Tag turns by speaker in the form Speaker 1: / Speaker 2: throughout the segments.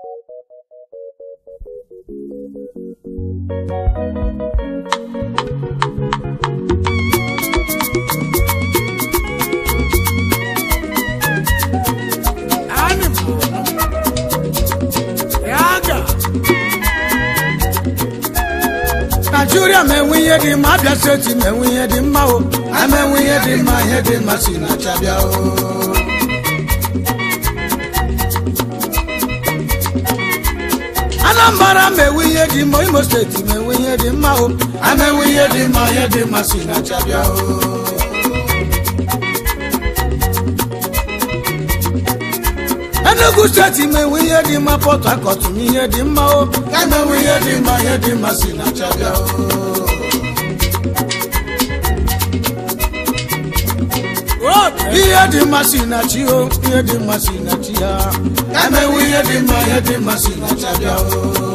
Speaker 1: naijiria ma enwe ihe dị mma abịa steeti ma enwe ihe dị mma o ama enwe ihe dị mma ihe dị mma si na chabịa o anambra ma enwe ihe dị mma imo steeti ma enwe ihe dị mma o ama enwe ihe dị mma ihe dị mma si na chabịa o enugu steeti ma enwe ihe dị mma pọt hakọt ma ihe dị mma o eme enwe ihe dị mma ihe dị mma si na chabịa o ihe dị mma si na chi o ihe dị mma si na chi ha emewe ihe dị mma ihe dị mma si na chabịa o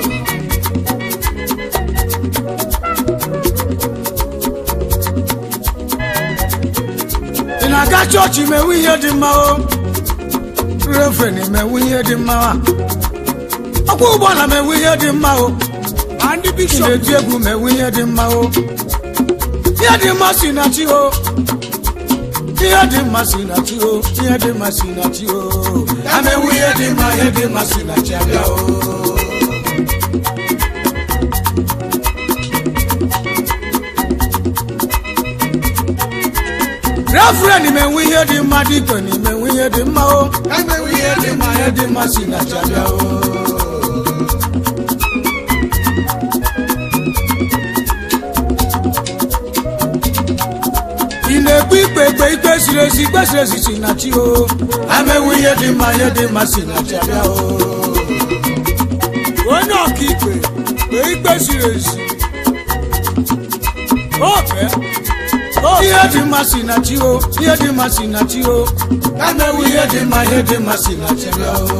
Speaker 1: ị na-aga chọọchị mewe ihe dị mma o refen mewe ihe dị mma ọkwa ụgbọala mewe ihe dị mma o
Speaker 2: ma ndị
Speaker 1: ị
Speaker 2: bishọp
Speaker 1: na-eti egwu mewe ihe dị mma o ihe dị mma si na chi o ihe dị mma si na chi o ihe dị mma si na chi o amewu ihe dị mma ihe dị mma si na chi abịa o refren menwe ihe dị mma dịka n'imenwe ihe dị mma o emewe ihe dị mma ihe dị mma si na chi abịa o ị na-ekpe ikpe ikpe ikpe ziri ezi ikpe ziri ezi si na chi o amewu ihe dị mma ihe dị mma si na chi abịa o
Speaker 2: onye ọkaikpe kpee ikpe ziri ezi ofe
Speaker 1: ihe dị mma si na chi o ihe dị mma si na chi o amewu ihe dị mma ihe dị mma si na chi abịa o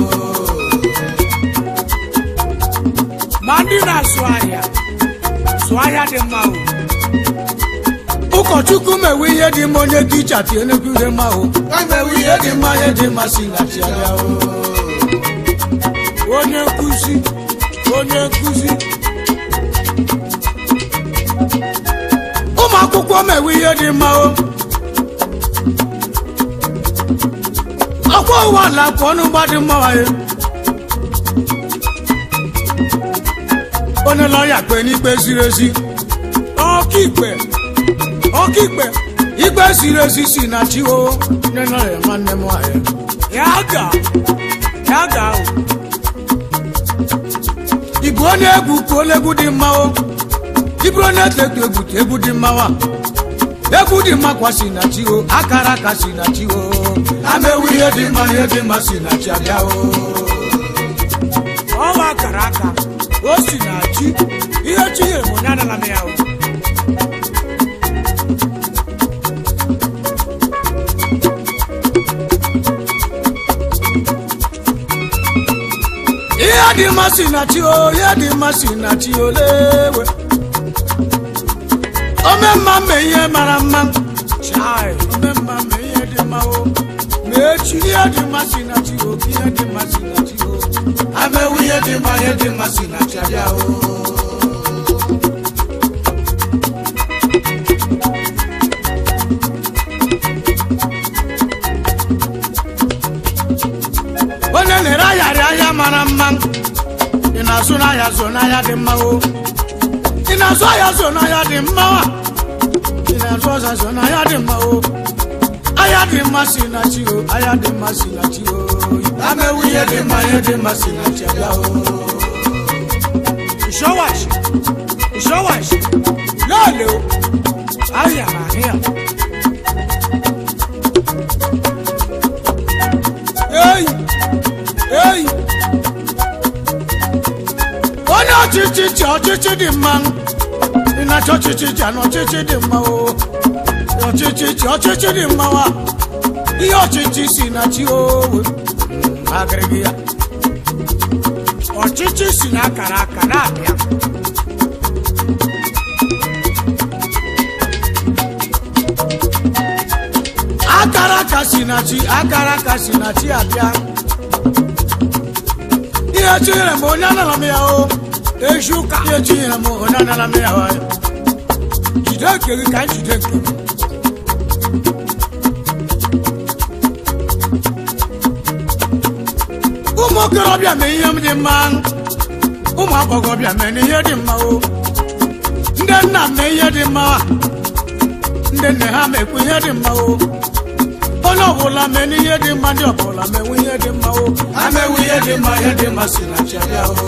Speaker 2: ma ndị na-azụ ahịa zụ ahịa dị mma o
Speaker 1: ụkọchukwu mewe ihe dị mma onye dị iche ati enegwu ihe mma o emewu ihe dị mma ihe dị mma si na chi abịa o
Speaker 2: onye nkụzi onye nkụzi
Speaker 1: ụmụ akwụkwọ mewe ihe dị mma o ọkwa ụwa ala pụọ n'ụgbọ dị mma waye onye lọya kpe n'ikpe ziri ezi
Speaker 2: ọkaikpe ọkaikpe
Speaker 1: ikpe ziri ezi si na chi o onye lọya nwanne m waye
Speaker 2: ya ga ya ga o
Speaker 1: ịbụ onye egwu ka onye egwu dị mma o ịbụrụ onye tetu egwu ka egwu dị mma wa egwu dị mma kwa si na chi o akara aka si na chi o amewu ihe dị mma ihe dị mma si na chi abịa o
Speaker 2: ọnwa akara aka o si na chi ihe chi nyere m onye adala m ya o
Speaker 1: ihe dị mma si na chi o ihe dị mma si na chi o lewe ome mma mme ihe mara mma
Speaker 2: chai
Speaker 1: ome mma mme ihe dị mma o na-echi ihe dị mma si na chi o ihe dị mma si na chi o amewu ihe dị mma ihe dị mma si na chi abịa o onye na-ere ahịarị ahịa mara mma ị na-azụ n'ahịa zụ n'ahịa dị mma o ị na-azụ ahịa zụ n'ahịa dị mma wa ị na-azụ ọza zụ n'ahịa dị mma o ahịa dị mma si na chi o ahịa dị mma si na chi o amewu ihe dị mma ihe dị mma si na chi abịa o
Speaker 2: ìṣọwàṣì ìṣọwàṣì lọ́ọ̀lẹ́ o àyà àríyá.
Speaker 1: eyi eyi onye ọchịchị chi ọchịchị dị mma ị na-achọ ọchịchị chi na ọchịchị dị mma o ọchịchị chi ọchịchị dị mma wa ihe ọchịchị si na chi o agịrịgị ya
Speaker 2: ọchịchị si na akara aka na-abịa akara
Speaker 1: aka si na chi akara aka si na chi abịa ihe chinyere m onye anara m ya o echi ụka ihe chinyere m onye anara m ya o jide nke gị ka m jide nke m ụmụ okorobịa mee ihe m dị mma ụmụ agbọghọbịa mee ihe dị mma o ndị nna mee ihe dị mma ndị nne ha mekwa ihe dị mma o onye ọbụla mee n'ihe dị mma ndị ọbụla menwe ihe dị mma o amewe ihe dị mma ihe dị mma si na chibịa o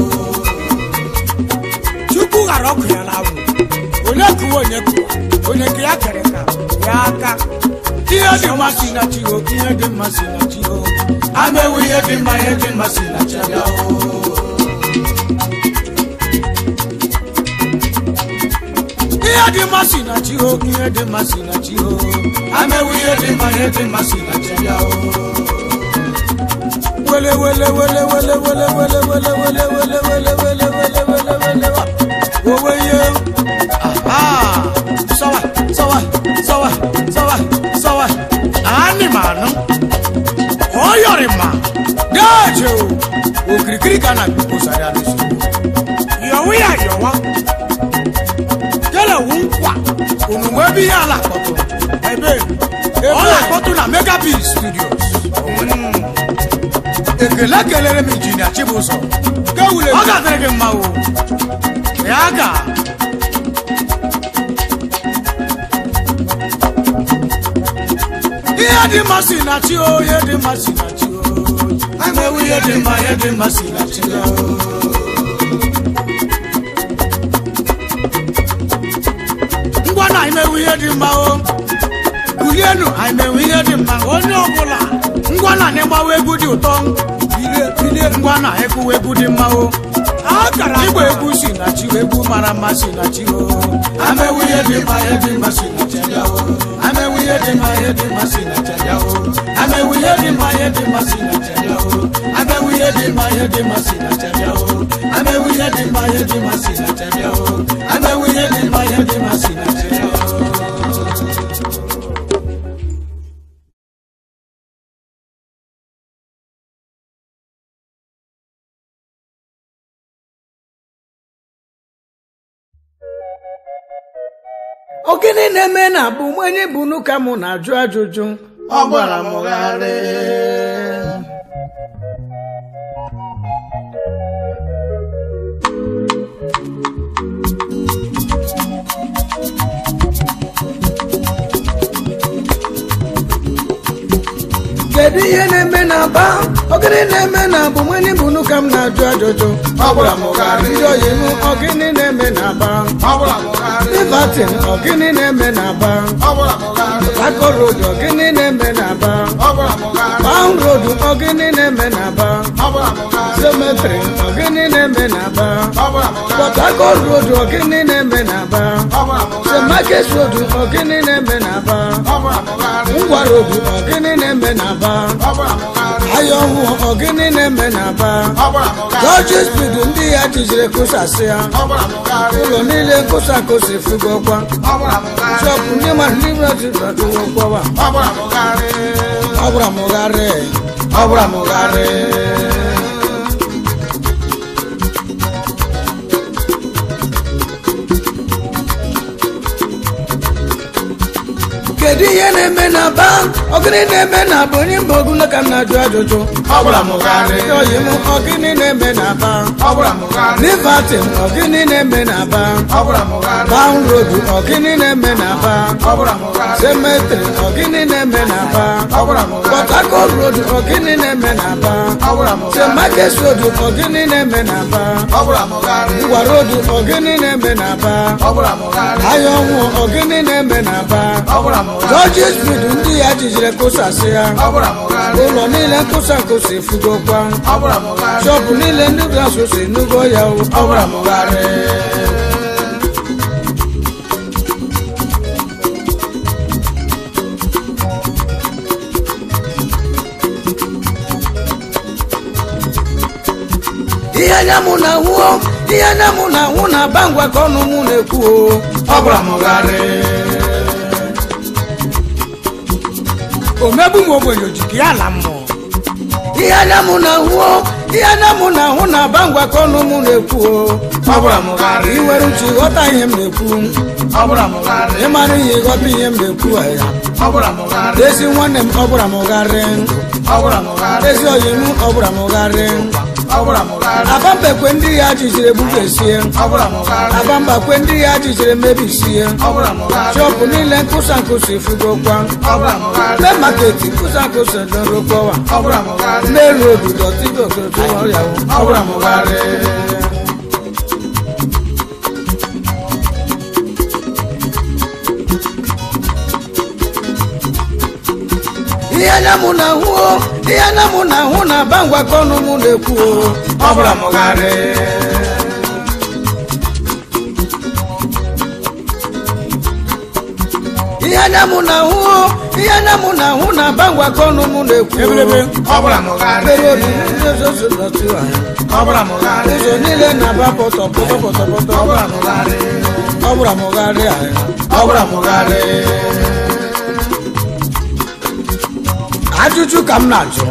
Speaker 1: chukwu ghara ọkụ ya na abụ onye kụwa onye kụwa onye nke ya kere ka ya aka ihe dị mma si na chi o ihe dị mma si na chi o amewe ihe dị mma ihe dị mma si na chibịa o ihe dị mma si na chi o ihe dị mma si na chi o amewu ihe dị mma ihe dị mma si na chi ya o wele wele wele wele wele wele wele wele wele wele wele wele wele wele wa owe ihe aha sọwa sọwa sọwa sọwa sọwa ani ma anụ ọ yọrị ma deeje o okirikiri ka na gbogbo sari alụsị yọwụ ya yọwa tẹ́lẹ̀ wù ń kwà òmùwé bí yà làkọ̀tù ẹ̀bẹ̀ ọ̀ làkọ̀tù na megapil studios. ekele kelere m injinia chibuzo kewule ọ ga-adịrị gị mma o ya ga ihe dị mma si na chi o ihe dị mma si na chi o amewu ihe dị mma ihe dị mma si na chi o ngwa na imewu ihe dị mma o kulienu imewu ihe dị mma onye ọbụla ngwa na n'ịgbawa egwu dị ụtọ bilie bilie ngwa na ịkụwa egwu dị mma o akara igba egwu si na chi egwu mara mma si na chi o amewu ihe dị mma ihe dị mma si na chi ya o amewu ihe dị mma ihe dị mma si na chi ya o amewu ihe dị mma ihe dị mma si na chi ya o amewu ihe dị mma ihe dị mma si na chi ya o amewu ihe dị mma ihe dị mma si na chi ya o amewu ihe dị mma ihe dị mma si na chi ya o ogene na-eme na bụ onye bụ n'ụka mụ na-ajụ ajụjụ ọ gbara m gharị kedu ihe na-eme na aba ogene na-eme na bụ onye bụ n'ụka m na-ajụ ajụjụ ọ gbara m gharị ndị oyi m ogene na-eme na aba Everton ogene na-eme na aba Akọ road ogene na-eme na aba Pound road ogene na-eme na aba Cemetery ogene na-eme na aba Port Harcourt road ogene na-eme na aba St. Market road ogene na-eme na aba Ngwa road ogene na-eme na aba Ayọhụ ogene na-eme na aba George Speed ndị ya jijere kụsasị ya ụlọ niile nkụsa kụsi fugokwa shọpụ ndị mmadụ ndị mmadụ jidọdụwokwawa ọ gwara m gharị ọ gwara m gharị kedu ihe na-eme na ba ọgịnị na-eme na ba onye mba ogulo ka m na-ajụ ajụjụ ndị oyi m ọgịnị na-eme na ba Liverton ọgịnị na-eme na ba Pound road ọgịnị na-eme na ba Cemetery ọgịnị na-eme na ba Port Harcourt road ọgịnị na-eme na ba St. Market road ọgịnị na-eme na ba Ngwa road ọgịnị na-eme na ba Ayọnwụ ọgịnị na-eme na ba George Speed ndị ya jijere kụsasị ya ụlọ niile nkụsa nkụsa efugokwa shọpụ niile ndị gasụsi nugo ya ọ gwara m gharị ihe anya mụ na ahụ ihe anya mụ na ahụ na aba ngwa ka ọnụ mụ na-ekwu o ọ gwara m gharị omegbu m ogbenye ojiki ya ala mmụọ ihe anya mụ na ahụ ihe na mụ na ahụ na aba ngwa ka ọnụ mụ na-ekwu o
Speaker 2: ọ bụrụ amụgharị
Speaker 1: ị nwere uche ịghọta ihe m na-ekwu
Speaker 2: ọ bụrụ amụgharị
Speaker 1: ịmara ihe ịghọta ihe m na-ekwu ya
Speaker 2: ọ bụrụ amụgharị
Speaker 1: ezi nwanne m ọ bụla m gharị
Speaker 2: ọ bụrụ amụgharị
Speaker 1: ezi oyi m ọ bụla m gharị
Speaker 2: ọ bụrụ amụgharị
Speaker 1: abambekwe ndị ya jijere egbubesie
Speaker 2: ọ bụrụ amụgharị
Speaker 1: abambakwe ndị ya jijere mebisie
Speaker 2: ọ bụrụ amụgharị
Speaker 1: shọpụ niile nkụsa nkụsa ifugokwa
Speaker 2: ọ bụrụ amụgharị
Speaker 1: mee maketi nkụsa nkụsa dorokwawa
Speaker 2: ọ bụrụ amụgharị
Speaker 1: n'elu obodo tigogogo ọrịa
Speaker 2: ọ bụrụ amụgharị
Speaker 1: ihe anya mụ na ahụ o ihe anya mụ na ahụ na aba ngwa ka ọnụ mụ na-ekwu o
Speaker 2: ọ bụrụ amụgharị
Speaker 1: ihe anya mụ na ahụ o ihe anya mụ na ahụ na aba ngwa ka ọnụ mụ na-ekwu o
Speaker 2: ebelebe ọ bụrụ amụgharị
Speaker 1: Mere obi ndị ozozo nọtụ anya.
Speaker 2: ọ bụrụ amụgharị
Speaker 1: ụzọ niile na-aba pọtọ pọtọ pọtọ pọtọ
Speaker 2: ọ bụrụ amụgharị
Speaker 1: ọ bụrụ amụgharị anyị
Speaker 2: ọ bụrụ amụgharị
Speaker 1: ajụjụ ka m na-ajụ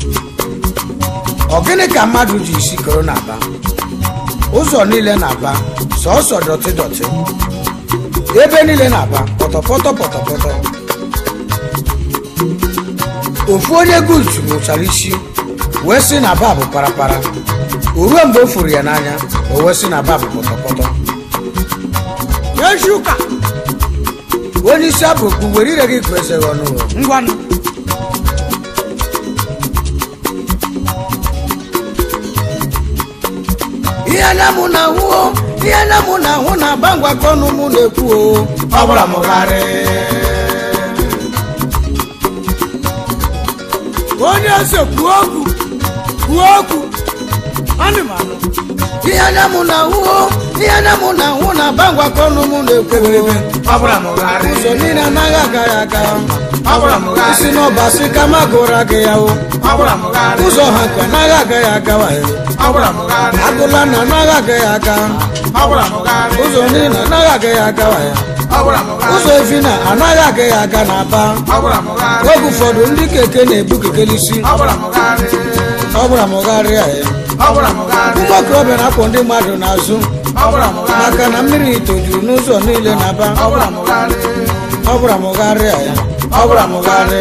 Speaker 1: ọ gịnị ka mmadụ ji isi koro na-aba ụzọ niile na-aba sọọsọ dọtị dọtị ebe niile na-aba pọtọpọtọ pọtọpọtọ ofu onye guzu mụchara isi wee sị na ba bụ parapara o ruo mgbe o furu ya n'anya o wee sị na ba bụ pọtọpọtọ
Speaker 2: echi ụka
Speaker 1: onye isi abụ okpu were ire gị kwesịrị ọnụ
Speaker 2: ngwanụ
Speaker 1: ihe anya mụ na ahụ o ihe anya mụ na ahụ na aba ngwa ka ọnụ mụ na-ekwu o
Speaker 2: ọ bụrụ amụgharị
Speaker 1: onye eze kwuo okwu kwuo okwu
Speaker 2: anụ m anụ
Speaker 1: ihe anya mụ na ahụ o ihe anya mụ na ahụ na aba ngwa ka ọnụ mụ na-ekwu o
Speaker 2: ọ bụrụ amụgharị
Speaker 1: ụzọ niile anaghị agaghị aga
Speaker 2: ọ bụrụ amụgharị
Speaker 1: isi n'ọba si ka ma gụra gị ya o
Speaker 2: ọ bụrụ amụgharị
Speaker 1: ụzọ ha nke anaghị agaghị agawa ya
Speaker 2: ọ bụrụ amụgharị
Speaker 1: agụla na anaghị agaghị aga
Speaker 2: ọ bụrụ amụgharị
Speaker 1: ụzọ niile anaghị agaghị agawa ya
Speaker 2: ọ bụrụ amụgharị
Speaker 1: ụzọ efi na anaghị agaghị aga na aba
Speaker 2: ọ bụrụ amụgharị
Speaker 1: oge ụfọdụ ndị keke na-ebu kekelisi
Speaker 2: ọ bụrụ amụgharị
Speaker 1: ọ bụrụ amụgharịa ya
Speaker 2: ọ bụrụ amụgharị
Speaker 1: ụgbọ okorobịa na-akwọ ndị mmadụ n'azụ
Speaker 2: ọ bụrụ amụgharị
Speaker 1: maka na mmiri tojuru n'ụzọ niile na-aba
Speaker 2: ọ bụrụ amụgharị
Speaker 1: ọ bụrụ amụgharịa ya ọ bụrụ amụgharị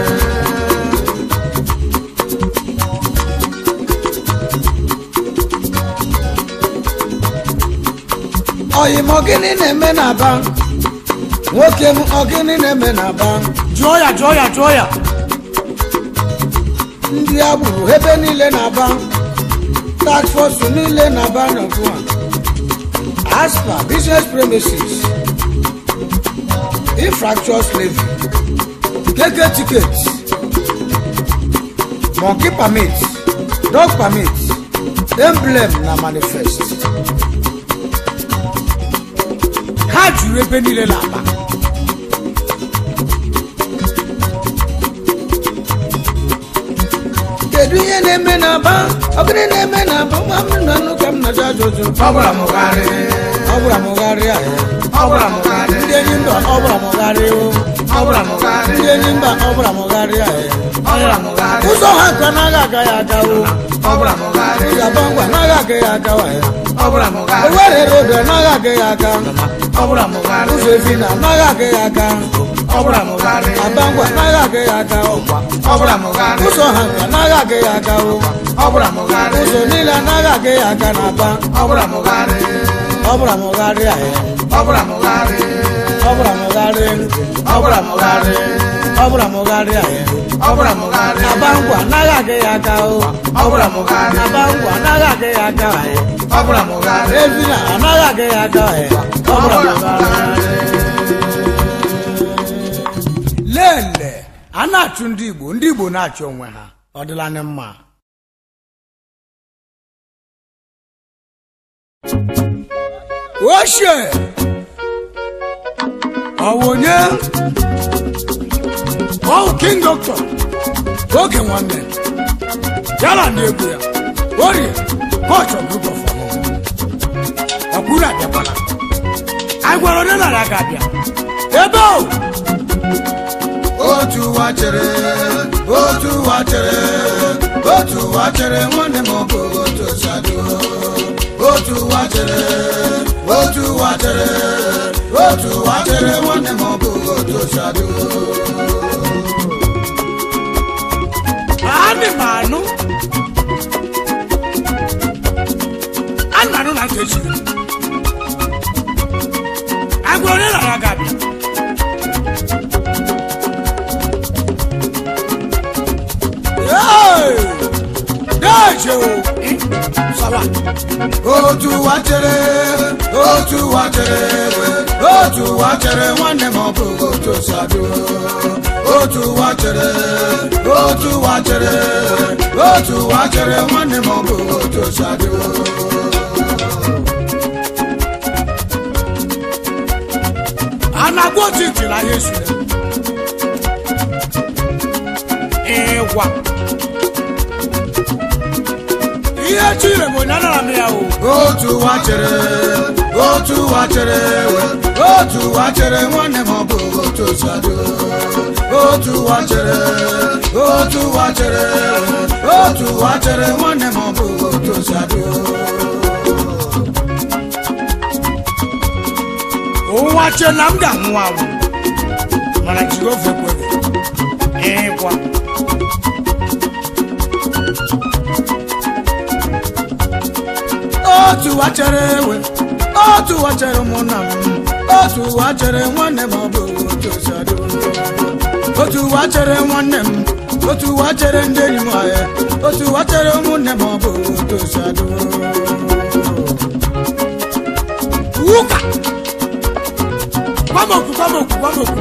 Speaker 1: ọyị m ọgịnị na-eme n'aba nwoke m ọgịnị na-eme n'aba
Speaker 2: jụọ ya jụọ ya jụọ ya
Speaker 1: ndị agburu ebe niile na-aba task force niile na-aba n'ọgụ a aspa business premises infractions levy keke ticket monkey permit dog permit emblem na manifest
Speaker 2: ha juru ebe niile na-aba
Speaker 1: kedu ihe na-eme n'aba ọgịnị na-eme n'aba nwa m na nnụ ka m na-ajụ ajụjụ
Speaker 2: ọ bụrụ amụgharị
Speaker 1: ọ bụrụ amụgharị a ya
Speaker 2: ọ bụrụ amụgharị
Speaker 1: ndị enyi mba ọ bụrụ amụgharị o
Speaker 2: ọ bụrụ amụgharị
Speaker 1: ndị enyi mba ọ bụrụ amụgharị a ya
Speaker 2: ọ bụrụ amụgharị
Speaker 1: ụzọ ha nke anaghị agaghị agawo
Speaker 2: ọ bụrụ amụgharị
Speaker 1: ụzọ abangwa anaghị agaghị agawa ya
Speaker 2: ọ bụrụ amụgharị
Speaker 1: owere rodo anaghị agaghị aga
Speaker 2: ọ bụrụ amụgharị
Speaker 1: ụzọ efi na anaghị agaghị aga
Speaker 2: ọ bụrụ amụgharị
Speaker 1: abangwa anaghị agaghị aga ọkwa
Speaker 2: ọ bụrụ amụgharị
Speaker 1: ụzọ ha nke anaghị agaghị agawo
Speaker 2: ọ bụrụ amụgharị
Speaker 1: ụzọ niile anaghị agaghị aga n'aba
Speaker 2: ọ bụrụ amụgharị
Speaker 1: ọ bụrụ amụgharị a ya
Speaker 2: ọ bụrụ amụgharị
Speaker 1: ọ bụrụ amụgharị
Speaker 2: ọ bụrụ amụgharị
Speaker 1: ọ bụrụ amụgharị a ya
Speaker 2: ọ bụrụ amụgharị
Speaker 1: abangwa anaghị agaghị aga o
Speaker 2: ọ bụrụ amụgharị
Speaker 1: abangwa anaghị agaghị aga ya
Speaker 2: ọ bụrụ amụgharị
Speaker 1: efi na anaghị agaghị aga ya ọ bụrụ amụgharị lele a na-achụ ndị igbo ndị igbo na-achụ onwe ha ọ dịla anyị mma ochie ọwụ onye ọwụ king doctor oge nwanne yala ndị egwu ya orie coach of group of ọmụmụ ọkwuru abịakwala anyị gwara onye nara aga abịa ebe o
Speaker 2: otu ụwa chere otu ụwa chere
Speaker 1: otu ụwa chere nwanne m ọ bụ otu sadu otu ụwa chere otu ụwa chere otu ụwa chere nwanne m ọ bụ otu sadu
Speaker 2: Ani m anụ anụ m anụ na ntị echi agwa onye lara ga abịa Hey! Deje o Eh, sawa
Speaker 1: otu ụwa chere otu ụwa chere otu ụwa chere nwanne m ọ bụ otu sadu otu ụwa chere otu ụwa chere otu ụwa chere nwanne m ọ bụ otu sadu
Speaker 2: a na-agwa otu ntị na ya esure ịgwa ihe chire m onye anara m ya o
Speaker 1: otu ụwa chere otu ụwa chere otu ụwa chere nwanne m ọ bụ otu sadu otu ụwa chere otu ụwa chere otu ụwa chere nwanne m ọ bụ otu sadu
Speaker 2: ụwa che na m ga-anwụ anwụ mana jehova ekweghị ịgwa
Speaker 1: otu ụwa chere ewe otu ụwa chere ụmụnna m otu ụwa chere nwanne m ọ bụ otu sadu otu ụwa chere nwanne m otu ụwa chere ndị enyi m ahịa otu ụwa chere ụmụnne m ọ bụ otu sadu
Speaker 2: ụka kwamoku kwamoku kwamoku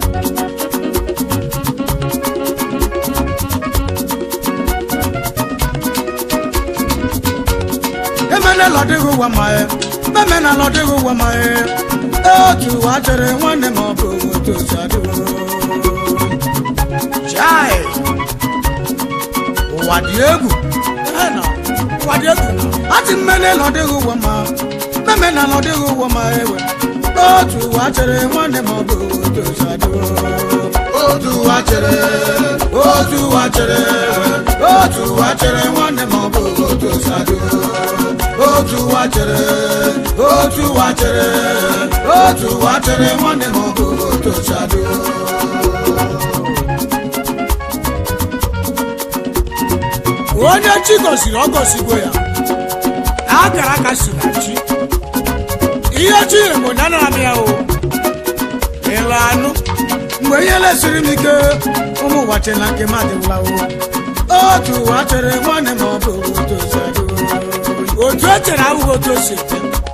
Speaker 1: emena lọdịghị ụwa ma ya emena lọdịghị ụwa ma ya otu ụwa chere nwanne m ọ bụ otu sadu
Speaker 2: chai ụwa dị egwu Ehe na, ụwa dị egwu na
Speaker 1: ati mmene lọdịghị ụwa ma memena lọdịghị ụwa ma ewe otu ụwa chere nwanne m ọ bụ otu sadu otu ụwa chere otu ụwa chere otu ụwa chere nwanne m ọ bụ otu sadu otu ụwa chere otu ụwa chere otu ụwa chere nwanne m ọ bụ otu sadu
Speaker 2: onye chi gosiri ọ gosigo ya akara aka si na chi ihe chi nyere m onye anara m ya o ịlụ anụ
Speaker 1: mgbe ihe lesiri m ike ụmụ ụwa chere na nke m adịwụla o otu ụwa chere nwanne m ọ bụ otu sadu
Speaker 2: otu e chere ahụghị otu o si eche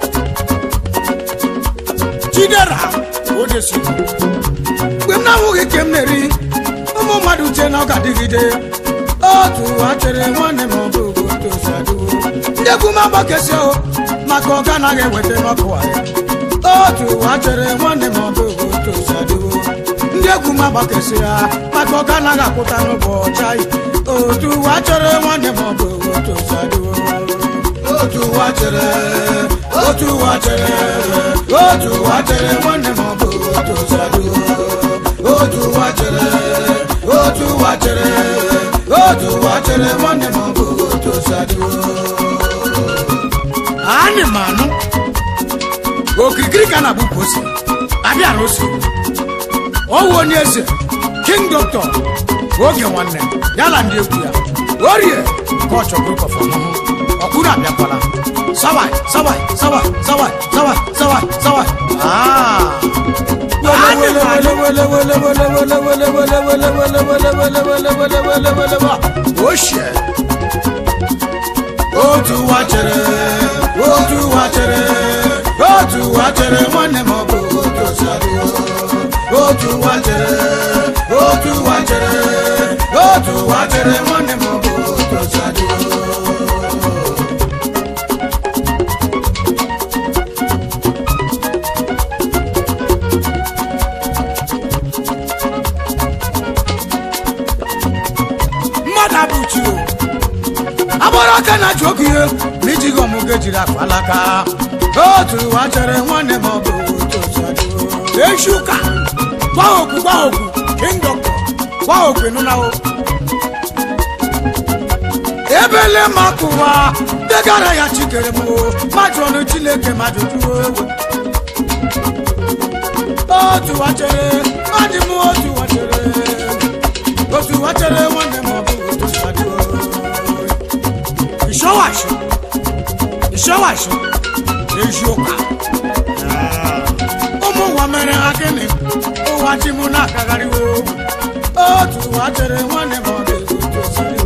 Speaker 2: chidera odesi
Speaker 1: mgbe m na-ahụghị ke m na-eri ụmụ mmadụ uche na ọ ga-adịgide otu ụwa chere nwanne m ọ bụ otu sadu ndị egwu m agbakesi o maka ọ ganaghị eweta n'ọkụ ahịa otu ụwa chere nwanne m ọ bụ otu sadu ndị egwu m agbakesi ya maka ọ ganaghị akwụta n'ụbọchị anyị otu ụwa chere nwanne m ọ bụ otu sadu otu ụwa chere otu ụwa chere otu ụwa chere nwanne m ọ bụ otu sadu otu ụwa chere otu ụwa chere otu ụwa chere nwanne m ọ bụ otu sadu
Speaker 2: anyị ma anụ okirikiri ka na-abụ ka ose abịara ose ọwụ onye eze king doctor oge nwanne ya na ndị egwu ya orie ka ọ chọrọ ịkọfọ ọmụmụ ọkpụrụ abịakwala sawai sawai sawai sawai sawai sawai sawai Ah. Anyị ma anụ ochie
Speaker 1: otu ụwa chere otu ụwa chere otu ụwa chere nwanne m ọ bụ otu sadu otu ụwa chere otu ụwa chere otu ụwa chere nwanne m ọ bụ otu sadu
Speaker 2: mmadụ abụchi o
Speaker 1: agbara aka na achụ oge ihe ma ijighị ọmụgo ejiri akpa alaka otu ụwa chere nwanne m ọ bụ otu sadu
Speaker 2: echi ụka gwa okwu gwa okwu king doctor gwa okwu ịnụnawo
Speaker 1: ebele makụwa degara ya chikere m mmadụ ọnụ chineke mmadụ jụrụ ewe otu wachere adị m otu wachere otu wachere nwanne m ọ bụghị otu sadị ìṣọwàṣọ ìṣọwàṣọ èṣù ọkà ụmụ nwa mere ha gịnị ụwa chi mụ na-akagharịwo otu ụwa chere nwanne m ọ dị otu osiri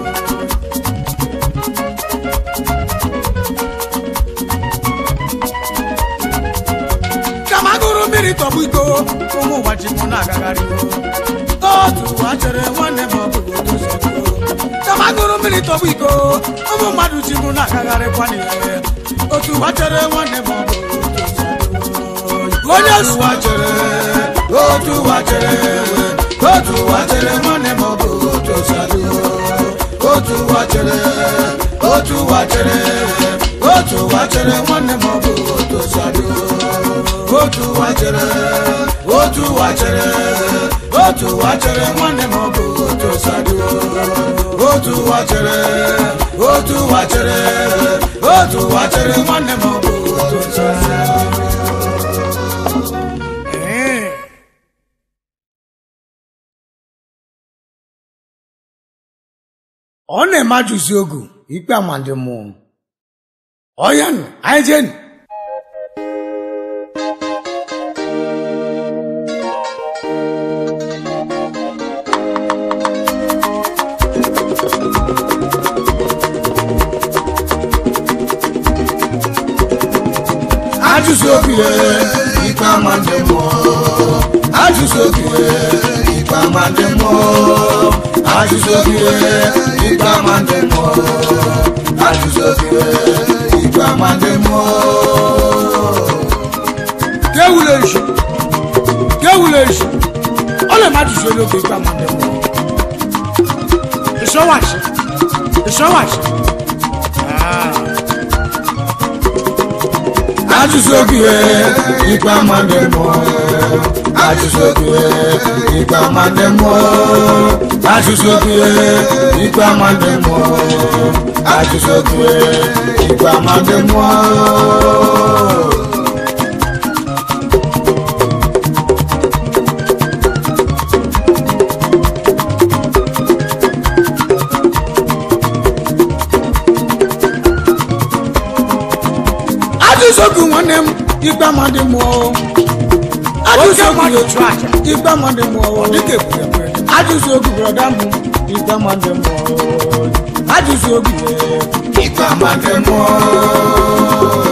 Speaker 1: kama gụrụ mmiri tọgbụ iko ụmụ ụwa chi mụ na-agagharịwo otu ụwa chere nwanne m ọ bụghị otu osiri kama gụrụ mmiri tọgbụ iko ụmụ mmadụ chi mụ na-agagharịkwa n'ihe otu ụwa chere nwanne m ọ bụghị otu osiri onye ụwa chere otu ụwa chere otu ụwa chere nwanne m ọ bụghị otu osiri otu ụwa chere otu ụwa chere otu ụwa chere nwanne m ọ bụghị otu osiri otu ụwa chere otu ụwa chere otu ụwa chere nwanne m ọ bụghị otu osiri otu ụwa chere otu ụwa chere otu ụwa chere nwanne m ọ bụghị otu osiri ọ na-emajuzi ogu ikpe amandị mmụọ ọya nụ anyị jenu ajụzi obi ikpe amandị mmụọ ajụzi obi ikpe amandị mmụọ ajụzi obi ikpe amandị mmụọ ajụzi obi ikpe amandị mmụọ kewuleji kewuleji ọ na-emajụzi onye oge ikpe amandị mmụọ ịsọwachi ịsọwachi ajụzi obi ikpe amandị mmụọ ajụzi obi ikpe amandị mmụọ ajụzi obi ikpe amandị mmụọ ajụzi obi ikpe amandị mmụọ ajụzi obi nwanne m ikpe amandị mmụọ ajụzi obi ikpe amandị mmụọ ajụzi obi brọda m ikpe amandị mmụọ ajụzi obi ikpe amandị mmụọ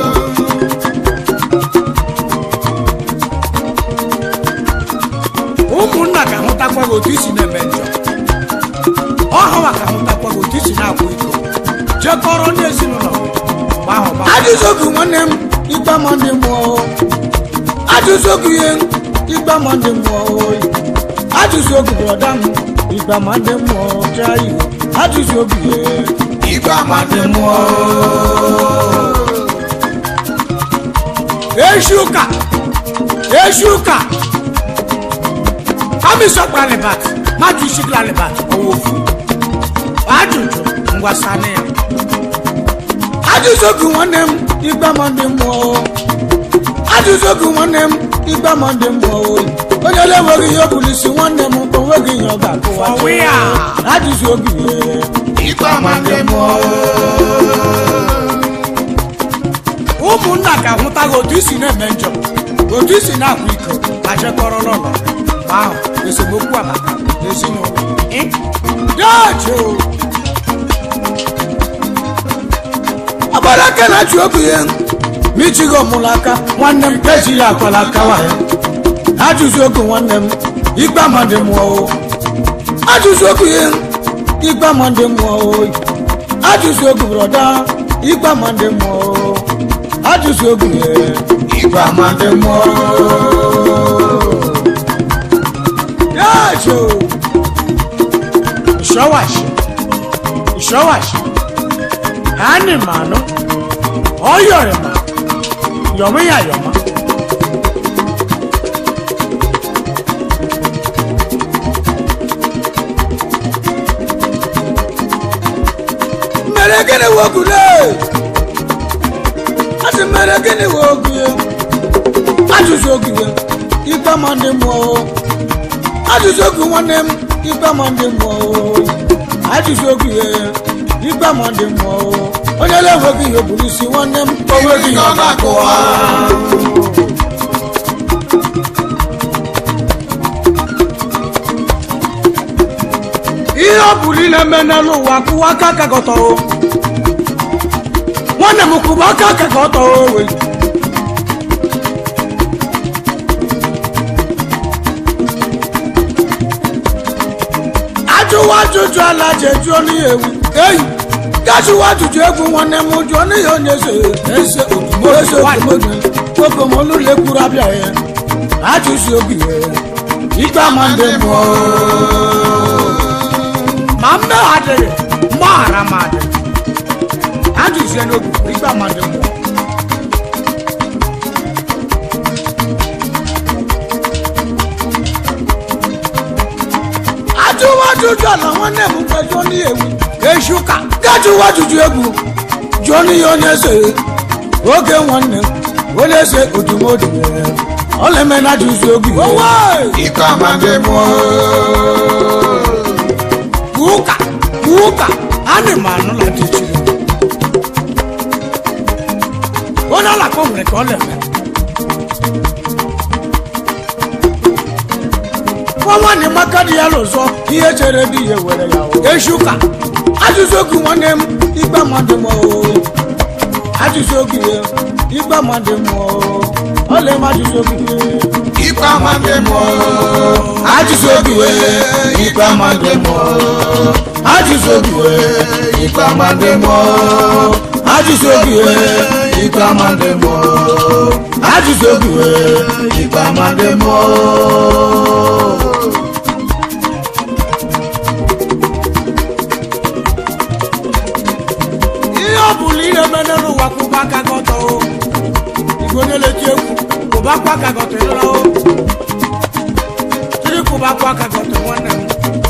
Speaker 1: ụmụnna ka hụtakwa gị otu isi na-eme njọ ọhawa ka hụtakwa gị otu isi na-akwa iko jekọrọ ndị ezinụlọ ajụzi obi nwanne m ikpe amandị mmụọ ajụzi obi ihe ikpe amandị mmụọ ajụzi obi brọda m ikpe amandị mmụọ jaa iwu ajụzi obi ihe ikpe amandị mmụọ eshi ụka eshi ụka kamisọkpalibat mmadụ isi glalibat ọwụ ofu ajụjụ ngwasana ya ajụjụ obi nwanne m ikpe amandị mmụọ ajụjụ obi nwanne m ikpe amandị mmụọ oyi onye na-enweghị ihe obulisi nwanne m onweghị ihe ọ ga-akụwa ajụjụ obi ikpe amandị mmụọ ụmụnna ka hụtaghị otu isi na-eme njọ otu isi na-akwa iko ma jekọrọ n'ụlọ mgbe ahụ esemokwu abata n'ezinụlọ dajo agbara aka na ji obi ya michigo mụrụ aka nwanne m eji ya akwala aka nwanyị ajụzi ogu nwanne m ikpe amadị mmụọ ajụzi ogu ya ikpe amadị mmụọ ajụzi ogu brọda ikpe amadị mmụọ ajụzi ogu ya ikpe amadị mmụọ yajo ìṣọwàṣì ìṣọwàṣì hánì màánú ọyọrìmà yọmíyàyọmọ. mere gịnị wogule asị mere gịnị wogie ajụjụ ogiwe ikpe ma ndị mmụọ ajụjụ ogu nwanne m ikpe ma ndị mmụọ ajụjụ ogiwe ikpe ma ndị mmụọ onye na-enweghị ihe bụrụ isi nwanne m onweghị ihe ọ ga-akụwa ihe ọ bụrụ ile eme n'elu ụwa kụwa aka aka gị ọtọ o. nwanne m kwụba aka aka gị ọtọ o wee ajụwa ajụjụ ala ji ejuo n'ihe ewu eyi gajụwa ajụjụ egwu nwanne m jụọ n'ihe onye eze eze otumo eze otumoge okomolu lekwuru abịa ya ajụzi obi ya ikpe ama ndị mmụọ ma mmehie adịghị mgbaghara m adị ajụzie n'obi ikpe ama ndị mmụọ ajụwa ajụjụ ala nwanne m mgbe jụọ n'ihe ewu echi ụka gajụwa ajụjụ egwu jụọ n'ihe onye eze oge nwanne m onye eze otumodu ọla eme na ajụzi obi
Speaker 3: ikpe ama ndị mmụọ
Speaker 1: ụka ụka ana m anụla dị chiri onye alakọ nwere ka ọ na-eme nwa nwanne maka dị ya n'ụzọ ihe chere dị ya were ya o. echi ụka ajụjụ ogu nwanne m ikpe mmadụ m o. ajụjụ ogu ya ikpe mmadụ m o. ọla eme ajụjụ ogu ya
Speaker 3: ikpe ama ndị mmụọ
Speaker 1: ajụjụ ogu ya ikpe mmadụ m o. ajụjụ ogu ya
Speaker 3: ikpe ama ndị mmụọ
Speaker 1: ajụjụ ogu ya
Speaker 3: ikpe ama ndị mmụọ
Speaker 1: ajụjụ ogu ya
Speaker 3: ikpe ama ndị mmụọ
Speaker 1: ihe ọ bụla ị na-eme n'elu ụwa kwụba aka gị ọtọ o igwe onye na-eti egwu kwụbakwa aka gị ọtọ ịlụla o tiri kwụbakwa aka gị ọtọ nwanne m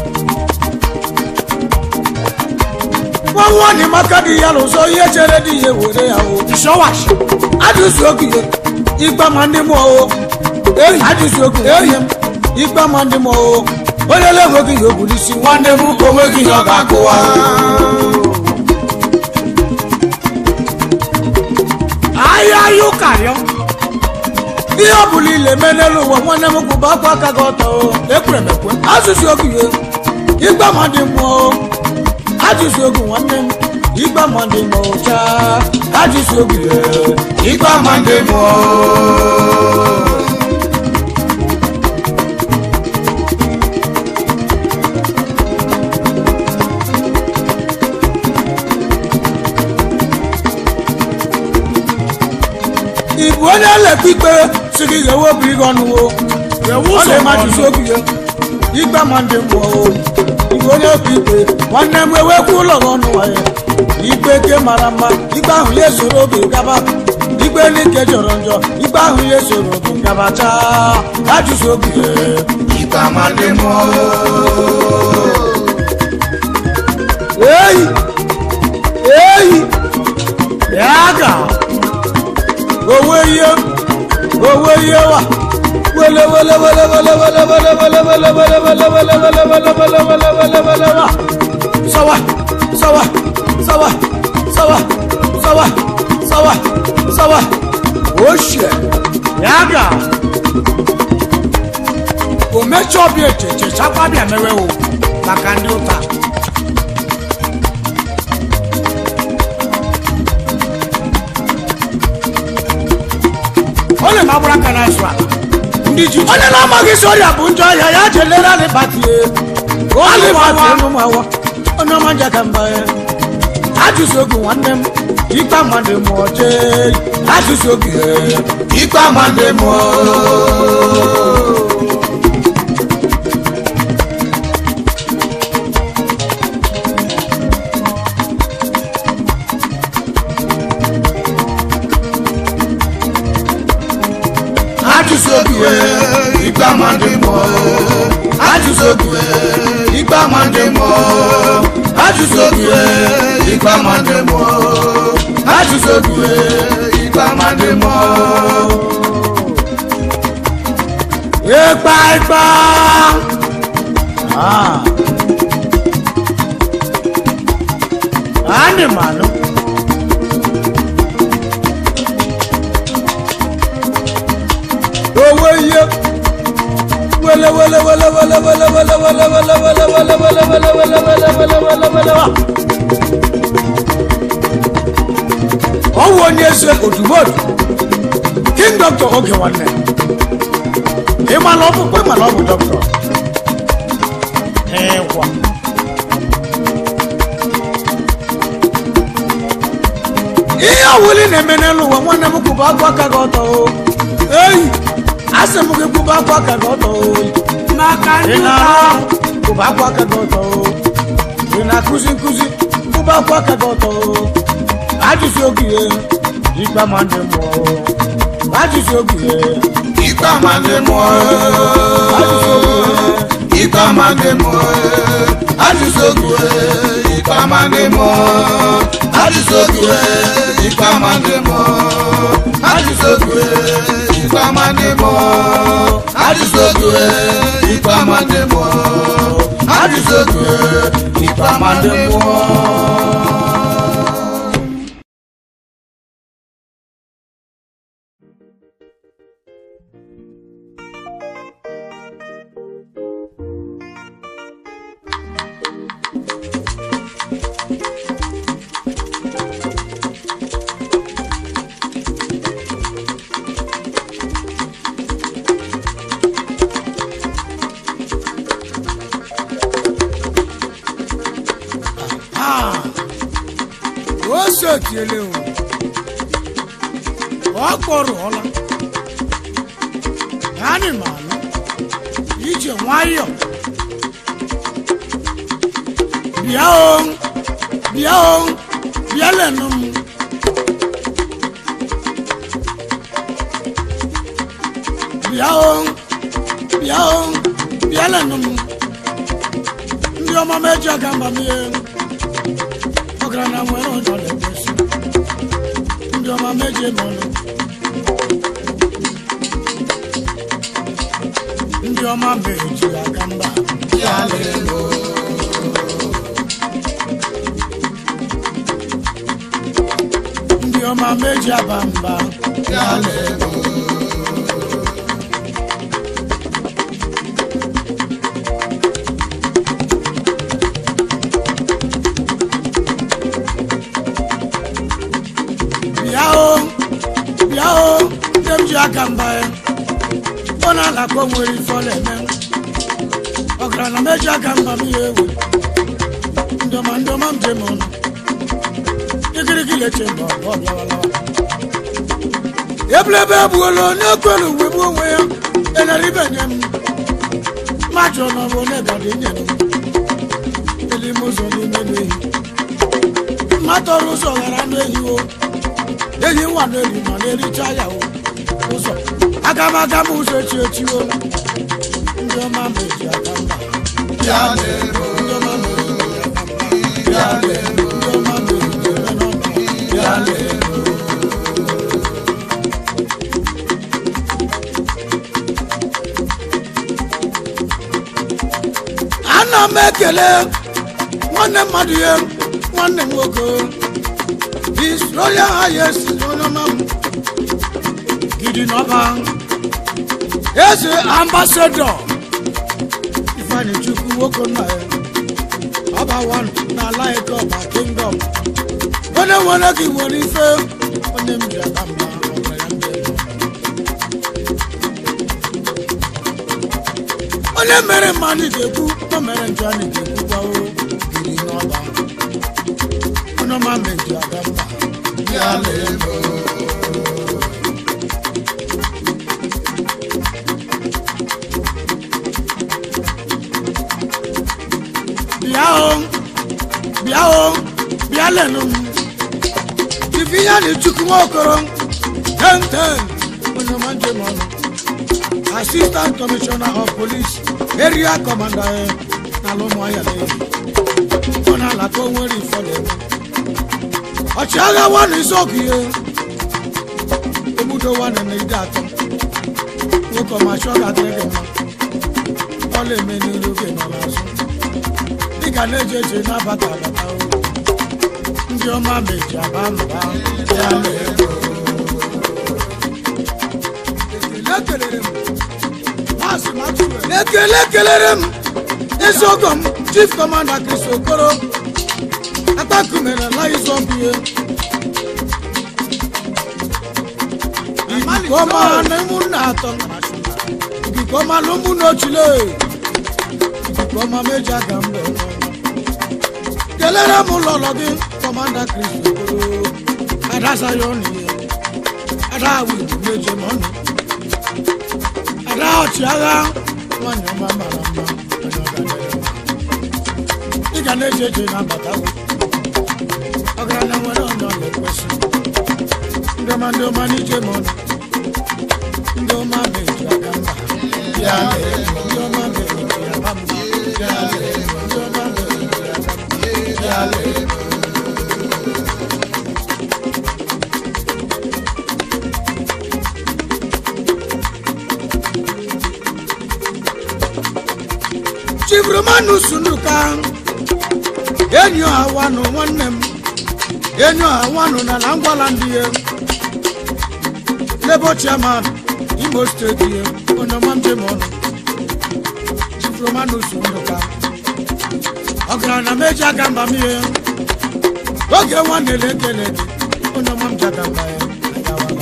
Speaker 1: nwa nwaanyị maka dị ya n'ụzọ ihe chere dị ya were ya o shọwashi ajụzi oge ya ikpe ma ndị mmụọ o ehi ajụzi oge ehi m ikpe ma ndị mmụọ o onye na-enweghị ihe oburu isi nwanne m onweghị ihe ọ ga-akụwa ahịa ahịa ụka rịọ ihe ọ bụla ile eme n'elu ụwa nwanne m kwụba akwa aka gị ọtọ o. ekwere m ekwe azụzi ogu ya igba ma dị mmụọ o. ajụzi ogu nwanne m igba ma dị mmụọ chaa ajụzi ogu ya
Speaker 3: ikpe ama ndị mmụọ
Speaker 1: ị bụ onye elekwa ikpe si gị ghewe obi gị ọnụ o ọ na-eme ajụzi ogu ya igba ma ndị mmụọ o igwe onye okwu ikpe nwanne m ewekwa ụlọ gị ọnụ ya ikpe ke mara mma ikpe ahụ ya esoro oge gaba ikpe n'ike jọrọ njọ ikpe ahụ ya esoro oge gaba chaa ajụzi ogu ya
Speaker 3: ikpe ama ndị mmụọ
Speaker 1: eyi eyi ya ga owe ihe owe ihe wa wele wele wele wele wele wele wele wele wele wele wele wele wele wele wele wele wele wa sawa sawa sawa sawa sawa sawa sawa oshie ya ga o mechaa ọbịa echeche chakwa bịa mewe o maka ndị ụta onye ma agbara aka na-azụ ala ndị ji onye na-amaghị isi ọrịa bụ njọ ọhịa ya jelere alịbatie alịbatie n'ụmụawa onye ọma nja ka mba ya ajụzi ogu nwanne m ikpe mmadụ mụọ jee ajụzi ogu ya
Speaker 3: ikpe ama ndị mmụọ
Speaker 1: ajụzi ogu ya
Speaker 3: ikpe ama ndị mmụọ
Speaker 1: ajụzi ogu ya ikpe ama ndị mmụọ
Speaker 3: ajụsụ obi ikpe ama ndị mmụọ ajụsụ obi ikpe ama ndị mmụọ
Speaker 2: ịkpa ịkpa Ah. anyị manụ owe ihe wele wele wele wele wele wele wele wele wele wele wele wele wele wele wele wele wele wa. ọ wụ onye eze odumodu king doctor oge nwanne ịmala ọkpụkpụ ịmala ọ bụ dọkịta ịgwa ihe ọwụli na-eme n'elu ụwa nwanne m kwụba akwa aka gị ọtọ o eyi asị m gị kwụba akwa aka gị ọtọ o
Speaker 1: maka
Speaker 2: ị
Speaker 1: ndị ụka
Speaker 2: na-arụ kwụba akwa aka gị ọtọ o ị na-akụzi nkụzi kwụba akwa aka gị ọtọ o ajụsị oge ihe ikpe ma ndị mmụọ o ajụsị oge ihe
Speaker 3: ikpe ama ndị mmụọ
Speaker 2: ajụsị oge ihe
Speaker 3: ikpe ama ndị mmụọ ajụsụ obi ikpe ama ndị mmụọ ajụsụ obi ikpe ama ndị mmụọ ajụsụ obi ikpe ama ndị mmụọ ajụsụ obi ikpe ama ndị mmụọ ajụsụ obi ikpe ama ndị mmụọ
Speaker 2: Ah, o sotiele o ọ kpọrọla anyị malụ ije nwayọ bịa o bịa o bịa lenụ m bịa o bịa o bịa lenụ m ndị ọma m eji aga mba m ihe ọgaranya nwere ụjọ na-ekwesị ndị ọma meje n'ọnụ ndị ọma meji aga mba
Speaker 3: ya lelo
Speaker 2: ndị ọma meji aba mba
Speaker 3: ya lelo
Speaker 2: bịa o bịa o ndị m ji aka mba ya ọ na-alakọ nwere ife ọ na-eme ọgaranya meji aka mba m ihe ewe ndị ọma ndị ọma m jem ọnụ ikirikiri eche mba ọ bịawalawa ebulebe egbuola onye kwere uwe bụ onwe ya enyere ibe nye m mmadụ nọ bụ onye gadi nye m elime ụzọ n'ime n'ehi mmadụ ọrụ ụzọ ghara anụ ehi o ehi nwa n'eri ma na-ericha ya o ụzọ aga m aga m ụzọ echi echi o ndị ọma meji aka mba
Speaker 3: ya lelo
Speaker 2: ndị ọma meji aka mba
Speaker 3: ya lelo
Speaker 2: ndị ọma meji ebe n'ọnụ
Speaker 3: ya lelo
Speaker 2: ana m ekele nwanne mmadụ ya nwanne m nwoke his royal highest onyeọma m gidi n'ọba eze ambasadọ ifeanyi chukwu nwoke nna ya ọba wan na laik ọba kingdom onye nwere gị nwere ife onye m ji aka mba ọbara ya ndị elu. onye mere mmadụ ga-ekwu o mere njọ anyị ga-ekwukwa o biri n'ọba onye ọma meji aga mba
Speaker 3: ya lelo
Speaker 2: bịa o bịa o bịa lenụ m ife ya na chukwu nwaokoro ten ten onye ọma njem ọnụ assistant commissioner of police area commander eh, n'ala ụmụahịa na-eyi ọ na-ala
Speaker 1: maka o nwere ifo na-eme ọchịagha nwanne isi ọgụ ihe egbudo nwanne na ide atọ nwoke ọma chọọ ga-adịrị gị mma ọ na-eme n'iru oge nọ n'azụ dịka na-eje eje na-abata abata o ndị ọma meji aba mba ya na-ego ekele kelere m maazị Maxwell. ekele kelere m ezi ọgọ m chief commander Chris Okoro atakumere la izọbụ ihe ikikọma na ụmụnne atọ ikikọma na ụmụnne ochile ikikọma meji aga mbe kelere m lọlọ gị kọmanda Chris Okoro ada Zion ihe ada wibu meje mọnụ ada ọchịagha nwanyị ọma mara mma onye ọ ga-adịrị mma. ị ga na-eje eje na mbata ọgaranya nwere onye ọ na-ekwesị ndị ọma ndị ọma n'ije m ọnụ ndị ọma na-eji aka mba ya na-ego ndị ọma na-eji aka mba ya na-ego ndị ọma na-eji aka mba ya na-ego chibromanu sunuka enyi ọha wanụ nwanne m enyi ọha wanụ na na ngwala ndị ya lebo chairman imo steeti ya onye ọma njem ọnụ chibromanu sunuka ọgaranya meji aka mba m ihe oge nwanne na-ekele gị onye ọma m ji aka mba ya agawala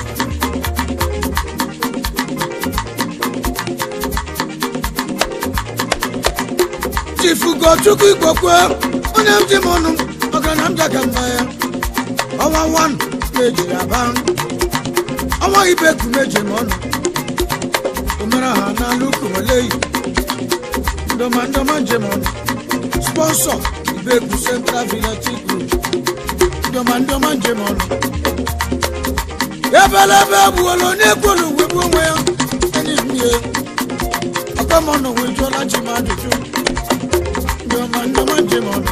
Speaker 1: chifu gochukwu igbokwe onye m ji m ọnụ ọgaranya m jaga mba ya ọnwa wan na-eji aba ọnwa ibeku na-eji m ọnụ omere ha n'ala ukwumeleyi ndọma ndọma njem ọnụ sponsọ ibeku central village group ndọma ndọma njem ọnụ ebelebe egbuola onye kwelu wegbu onwe ya enyi m ihe ọkamọnụ wee jụọla chi m ajụjụ ndọma ndọma njem ọnụ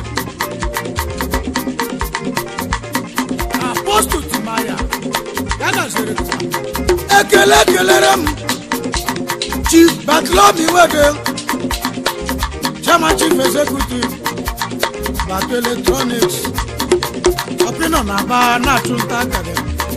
Speaker 1: apostol timaya ya gaziri ekele kelere m chief batlomi wede chairman chief executive bato electronics ọpịnọ na aba na-achụ nta akara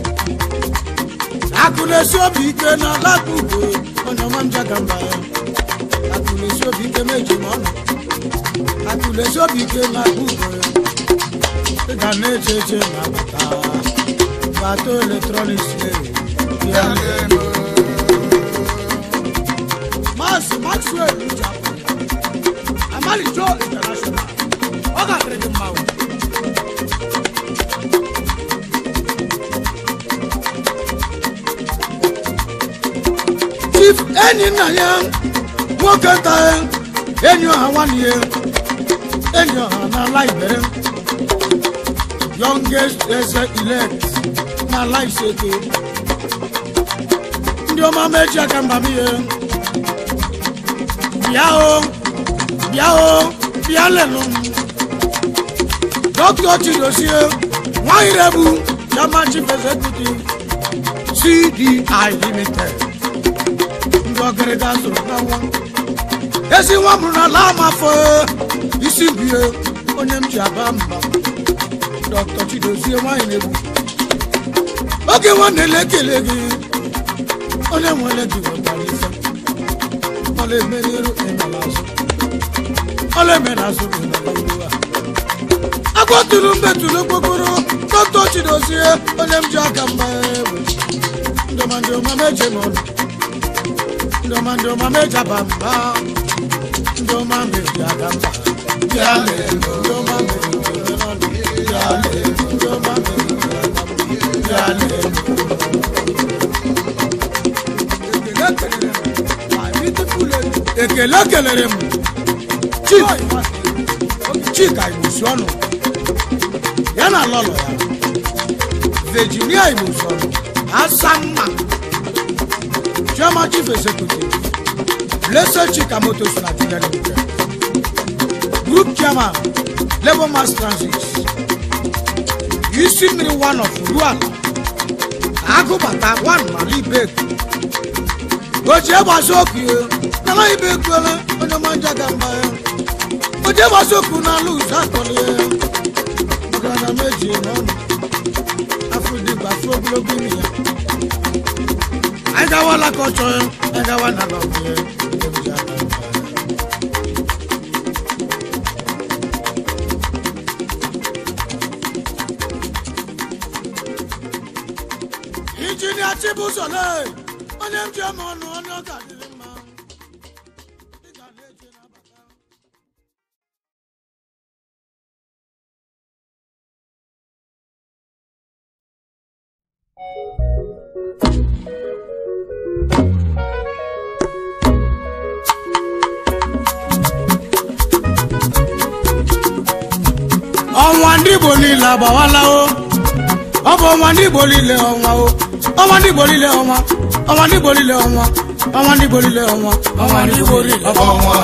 Speaker 1: akụ na-esi obi ike na alakụgo onye ọma m jaga mba ya akụ na-esi obi ike meji m ọnụ akụ na-esi obi ike na akụgo ya ị ga na-eche eche na bata bato electronics ya maazị maxwell Ijeaku, amalijo international ọ ga-adịrị gị mma o. chief enyi nna ya nwoke nta ya enyi ọha nwanne ya enyi ọha n'ala ibere youngest eze elect n'ala iseke ndị ọma meji aka mba m ihe bịa o bịa o bịa lelu m dọkịta chidozie nwanyị rebu chairman chief executive cdi limited ndị ọgịrịga zụrụ na nwa ezi nwa mụrụ n'ala amafọ isi bie onye m ji aba mba dọkịta chidozie nwanyị na-egbu oge nwanne na-ekele gị onye nwere gị wetara ife ọla eme n'iru ịnọla azụ ọla eme n'azụ ịnọla iru a agwatụrụ mbetụrụ okpokoro dọkịta chidozie onye m ji aka mba egbe ndọmandọma meje m ọnụ ndọma ndọma meja ba mba ndọma meji aga mba bịa lee ndọma meji ọnụ bịa lee ndọma meji aga mba bịa lee ekele kelere m chief chika igbosi ọnụ ya na lọlọ ya virginia igbosi ọnụ asamma chairman chief executive blessed chika motos nigeria limited group chairman
Speaker 2: labour mass transit isi mmiri one of ruala agụbata one mala ibeku oji egbasi oku ya nala ibekwele onye manja ga mba ya oji egbasi oku n'ala ụzọ akọli ya ọgaranya meji n'ọnụ afọ dịgba afọ ogologo imi ya anyị gawala ka ọ chọọ ya anyị gawa na n'ọgụ ya ebuji aka mba ya injinia chibuzole onye m ji ama ọnụ onye ọ ga-adịrị mma Ị ga na-eje n'abata. ọnwa ndị igbo niile agbawala o ọ bụ ọnwa ndị igbo niile ọnwa o ọnwa ndị igbo niile ọnwa ọnwa ndị igbo niile ọnwa ọnwa ndị igbo niile ọnwa ọnwa ndị igbo niile
Speaker 3: ọnwa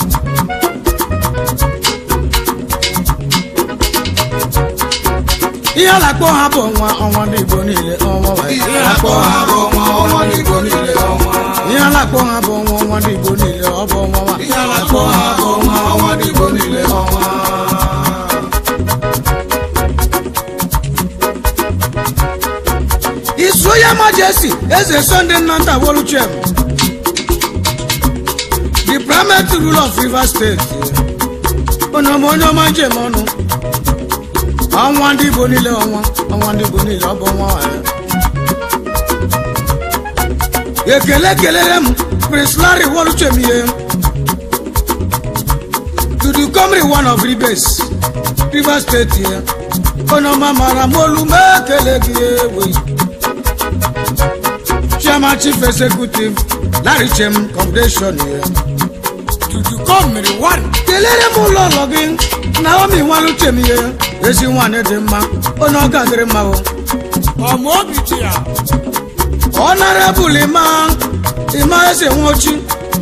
Speaker 2: ihe a na-akpọ ha bụ ọnwa ọnwa ndị igbo niile ọnwa wa.
Speaker 3: ihe akpọ ha bụ ọnwa ọnwa n'igbo niile ọnwa
Speaker 2: ihe a na-akpọ ha bụ ọnwa ọnwa ndị igbo niile ọ bụ ọnwa wa.
Speaker 3: ihe akpọ ha bụ ọnwa ọnwa n'igbo niile ọnwa
Speaker 2: His Royal Majesty Eze Sunday Nanta Woluchem, the primate ruler of Rivers State. Onye onye ọma njem ọnụ. Ọnwa ndị Igbo niile ọnwa, ọnwa ndị Igbo niile ọ bụ ọnwa ya. Ekele kelere m Prince Larry Woluchem ihe. To the Comrie one of Rivers, Rivers State ya. Onye ọma mara m olu m ekele gị ewe. chairman chief executive larry chem foundation here. tutu kọmiri one. kelere m ụlọ ụlọ gị naomi nwaluchem ihe ezi nwanyị dị mma onye ọ gadịrị mma o. ọmụ obi chi ya. honorable ima ima eze nwochi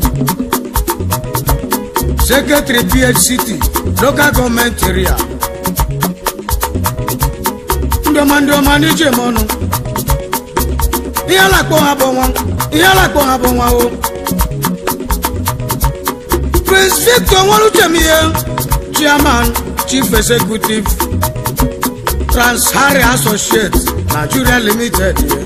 Speaker 2: secretary phct local government area. ndọma ndọma n'ije m ọnụ ihe a na-akpọ ha bụ nwa ihe a na-akpọ ha bụ nwa o prince victor nwaluchem ihe chairman chief executive transharry associate nigeria limited ihe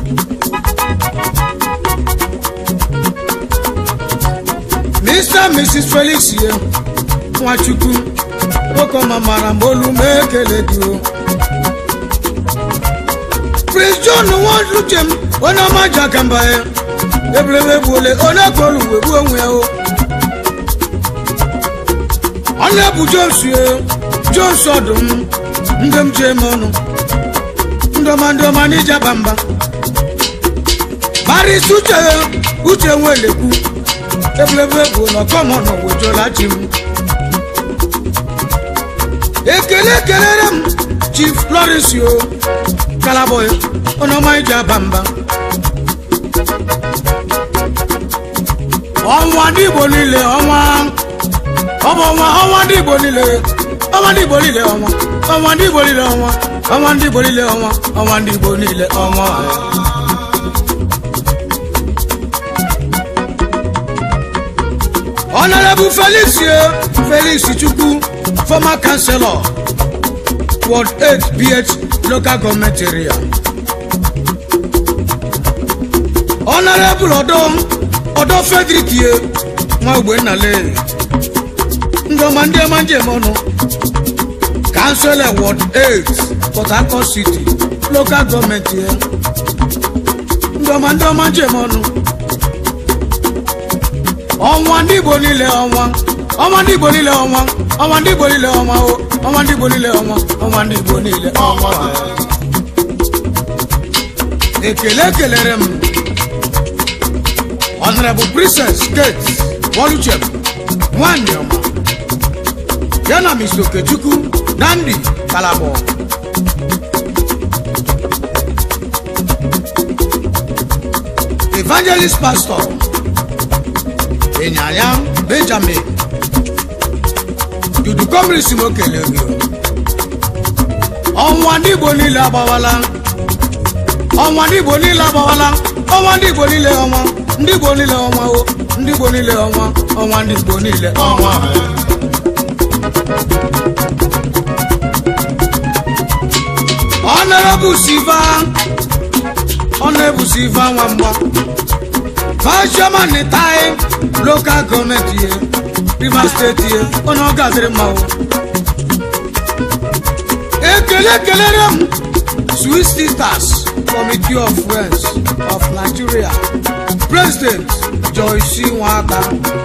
Speaker 2: mr and mrs felix ihe nwachukwu nwoke ọma mara m olu m ekele gị o prince john nwaluchem onye ọma ji aka mba ya ebulebe egbuole onye kpọrọ uwe gbuo onwe ya o ọ na-ebu jones ye jones ọdụm ndị m ji eme ọnụ ndọma ndọma n'ije aba mba maris uche uche nwelekwu ebulebe egbu na ọkọmọnọ wejola chi m ekele kelere m chief lawrence o kalaboy onye ọma iji aba mba ọnwa ndị igbo niile ọnwa ọ bụ ọnwa ọnwa ndị igbo niile ọnwa ndị igbo niile ọnwa ọnwa ndị igbo niile ọnwa ọnwa ndị igbo niile ọnwa ọnwa ndị igbo niile ọnwa honorable felix ye felix chukwu former councillor ward 8 bh local government area honorable ọdọ ọdọ frederick ye nwa ogbe nnale ndị ọma ndị ọma njem ọnụ councillor ward 8 port harcourt city local government ye ndị ọma ndị ọma njem ọnụ ọnwa ndị igbo niile ọnwa ọnwa ndị igbo niile ọnwa ọnwa ndị igbo niile ọnwa o ọnwa ndị igbo niile ọnwa ọnwa ndị igbo niile ọnwa ekele kelere m honorable princess kate woluchem nwanyị ọma ya na mr okechukwu nandi kalabọ evangelist pastor ịnyanya benjamin dudu kọmiri si m okele gị ọnwa ndị igbo niile agbawala ọnwa ndị igbo niile agbawala ọnwa ndị igbo niile ọnwa ndị igbo niile ọnwa o ndị igbo niile ọnwa ọnwa ndị igbo niile ọnwa ọnọrọbụ siva ọnọrọbụ siva nwamba fashọman tai lokal gọọmenti ye rivers steeti ye onye ọ gaziri mmanwụ ekele kelere m sweet sisters committee of friends of nigeria president joyce nwaka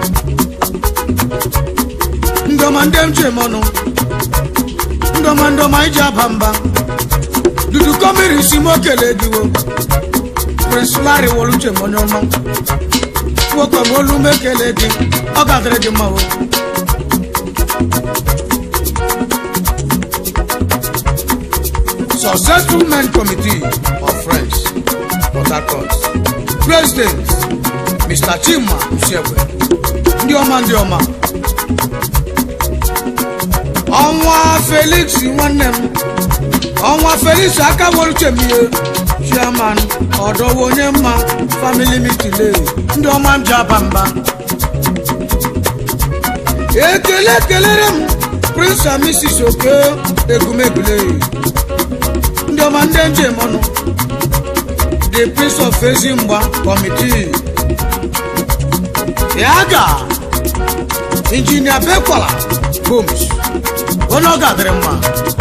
Speaker 2: ndọma ndị m jem ọnụ ndọma ndọma iji aba mba dudu kọmiri si m okele diwo prince larry woluche m onye ọma nwoke m olu m ekele gị ọ gadịrị gị mma o successful men committee of friends port harcourt president mr chima usiegwe ndị ọma ndị ọma ọnwa felix nwanne m ọnwa felix aka woluche m ihe chairman ọdọwo onye mma family mitile ndị ọma m ji aba mba ekele kelere m prince and mrs oke egumegule ndị ọma ndị njem ọnụ the prince of ezimgba committee ya ga injinia bekwala homes onye ọ gadịrị mma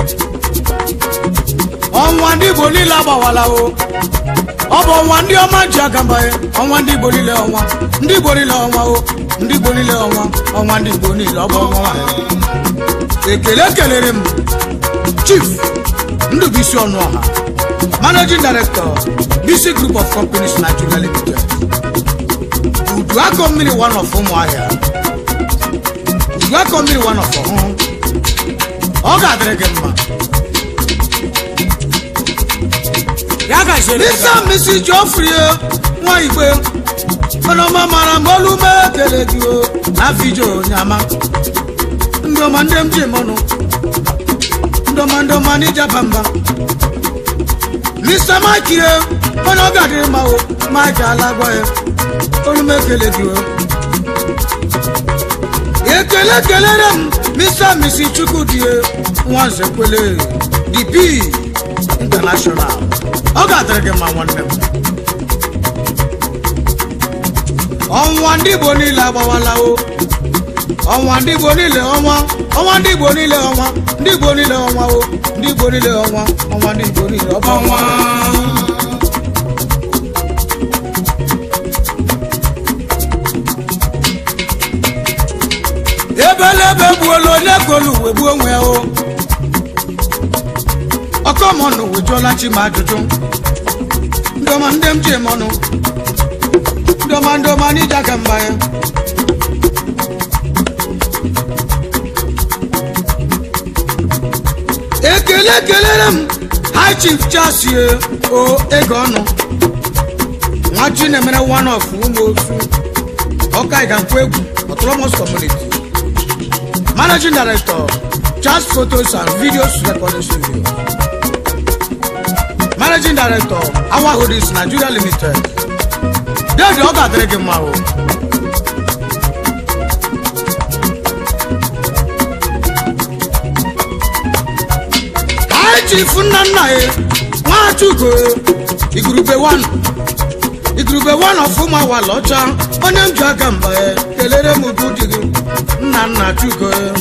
Speaker 2: ọnwa ndị igbo niile agbawala o ọ bụ ọnwa ndị ọma ji aga mba ya ọnwa ndị igbo niile ọnwa ndị igbo niile ọnwa o ndị igbo niile ọnwa ọnwa ndị igbo niile ọ bụ ọnwa nwaanyị ekele kelere m chief ndụbụisi ọnụ ọha managing director bc group of companies nigeria limited udu akọ mmiri one of ụmụahịa udu akọ mmiri one of ọhụụ ọ ga-adịrị gị mma
Speaker 1: ya ga isere
Speaker 2: Mr. and Mrs. Geoffrey nwa igbe ọnọma mara m olu m ekele gị o n'afọ ije onyama ndọma ndị m ji mọnụ ndọma ndọma n'ijaba mba Mr. Mike ye onye ọ ga-adịrị mma o Mike alagwa ya olu m ekele gị o ekele kelere m Mr. and Mrs. Chukwudi nwa nzekwele DP international ọ ga-adịrị gị mma nwanne m ọnwa ndị igbo niile agbawala o ọnwa ndị igbo niile ọnwa ọnwa ndị igbo niile ọnwa ndị igbo niile ọnwa o ndị igbo niile ọnwa ọnwa ndị igbo niile ọba ọnwa ebelebe gbuola onye golu uwe gbuo onwe ya o ọkọmọnụ wejụọla chi m ajụjụ ndọma ndị m ji eme ọnụ ndọma ndọma n'ije aka mba ya ekele kelere m high chief chasie o ego ọnụ nwa chinemere one of ụmụ osu ọka ịgankwu egwu autonomous community managing director Just Photos and Videos Recording Studio. Managing Director, Our Hoodies Nigeria Limited. Dede ọ ga-adịrị gị mma o. Anyị chifu nna nna ya, Nwachukwu, igurube one. igurube one of ụmụ awala ọcha, onye m ji aka mba ya, kelere m ubu di gị, nna nna Chuko ya.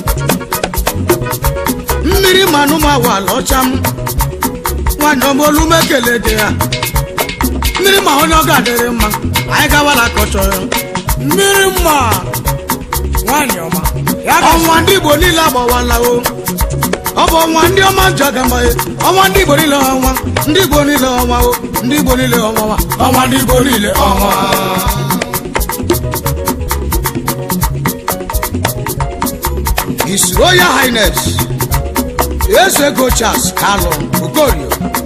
Speaker 2: mmiri manụ m awala ọcha m nwanyị ọma olu m ekele dị ya mmiri ma onye ọ ga-adịrị mma anyị gawala kọchọ ya
Speaker 1: mmiri mma nwanyị ọma ya ga
Speaker 2: ọnwa ndị igbo niile agbawala o ọ bụ ọnwa ndị ọma ji aga mba ya ọnwa ndị igbo niile ọnwa ndị igbo niile ọnwa o ndị igbo niile ọnwa wa ọnwa ndị igbo niile ọnwa His Royal Highness Eze Gochas Kalụ Okorio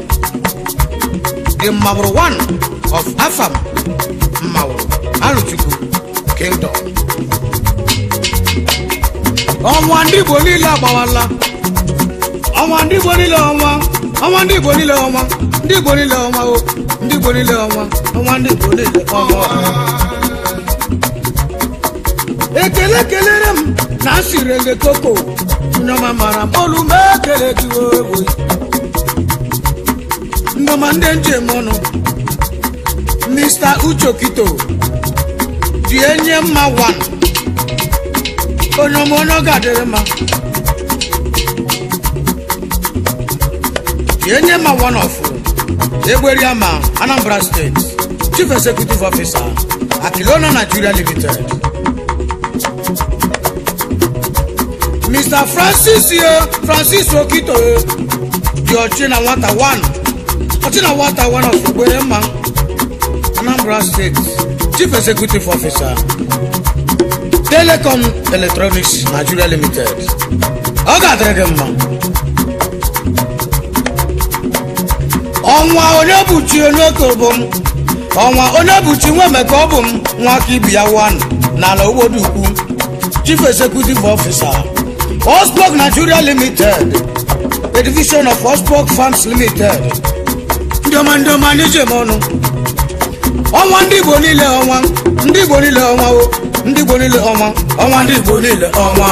Speaker 2: the Maburu one of Afam Mawuru Aluchukwu Kingdom ọnwa ndị igbo niile agbawala ọnwa ndị igbo niile ọnwa ọnwa ndị igbo niile ọnwa ndị igbo niile ọnwa o ndị igbo niile ọnwa ọnwa ndị igbo niile ọnwa ekele kelere m na asịrele koko nneọma mara m olu m ekele gị ogbo nneọma ndị njem ọnụ mr uchokito dị enye mma wan onye ọma onye ọ ga-adịrị mma dị enye mma wan of egberia ma anambra steeti chief executive officer akilona nigeria limited mr francis ye francis okito ye dị ọchị na nwata wan ọchị na nwata wan of egbere mma anambra state chief executive officer telecom electronics nigeria limited ọ ga-adịrị gị mma ọnwa onye bụchi onye bụ m ọnwa onye bụchi nwa emeka ọ bụ m nwa aka ibi ya wan n'ala ugbodo ukwu chief executive officer osborg nigeria limited a division of osborg farms limited ndị ọma ndị ọma ndị jem ọnụ ọnwa ndị igbo niile ọnwa ndị igbo niile ọnwa o ndị igbo niile ọnwa ọnwa ndị igbo niile ọnwa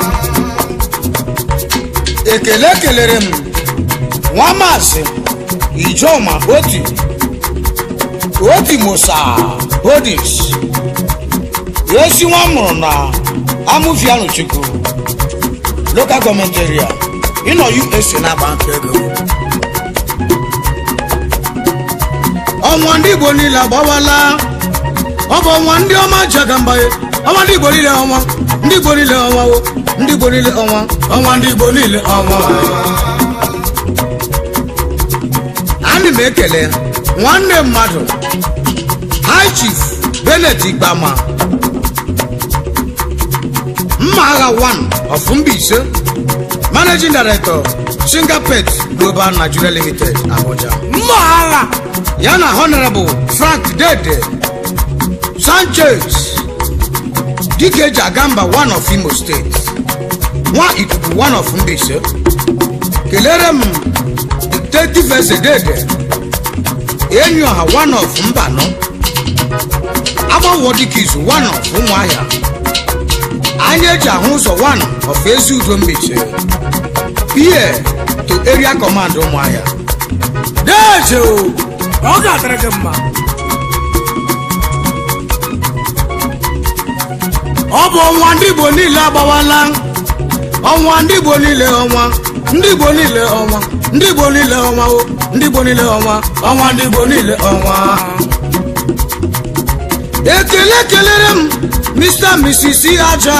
Speaker 2: ekele kelere m nwa maasị ijoma oti oti musa hodis esi nwa mụrụ na amụfianụ chukwu local gọọmenti area ịnọ usa na-agba nke ego ọnwa ndị igbo niile agbawala ọ bụ ọnwa ndị ọma ji aga mgbaye ọnwa ndị igbo niile ọnwa ndị igbo niile ọnwa o ndị igbo niile ọnwa ọnwa ndị igbo niile ọnwa ana m ekele nwanne mmadụ high chief benet igbama mma agha 1 of Mbaise managing director singapet global nigeria limited abuja
Speaker 1: mma agha
Speaker 2: ya na honorable frank dede sanchez dikeji agamba one of imo state nwa ikuku one of Mbaise kelere m dictative eze dede enyi ọha one of mbano agbanwo dikizu one of ụmụahịa anya eji ahụ ụzọ one of ezi udo Mbaise pie to area command ụmụahịa
Speaker 1: deje o ọ ga-adịrị gị mma ọ bụ ọnwa ndị igbo niile agbawala ọnwa ndị igbo niile ọnwa ndị igbo niile ọnwa ndị igbo niile ọnwa o ndị igbo niile ọnwa ọnwa ndị igbo niile ọnwa
Speaker 2: ekele kelere m mr mrs aja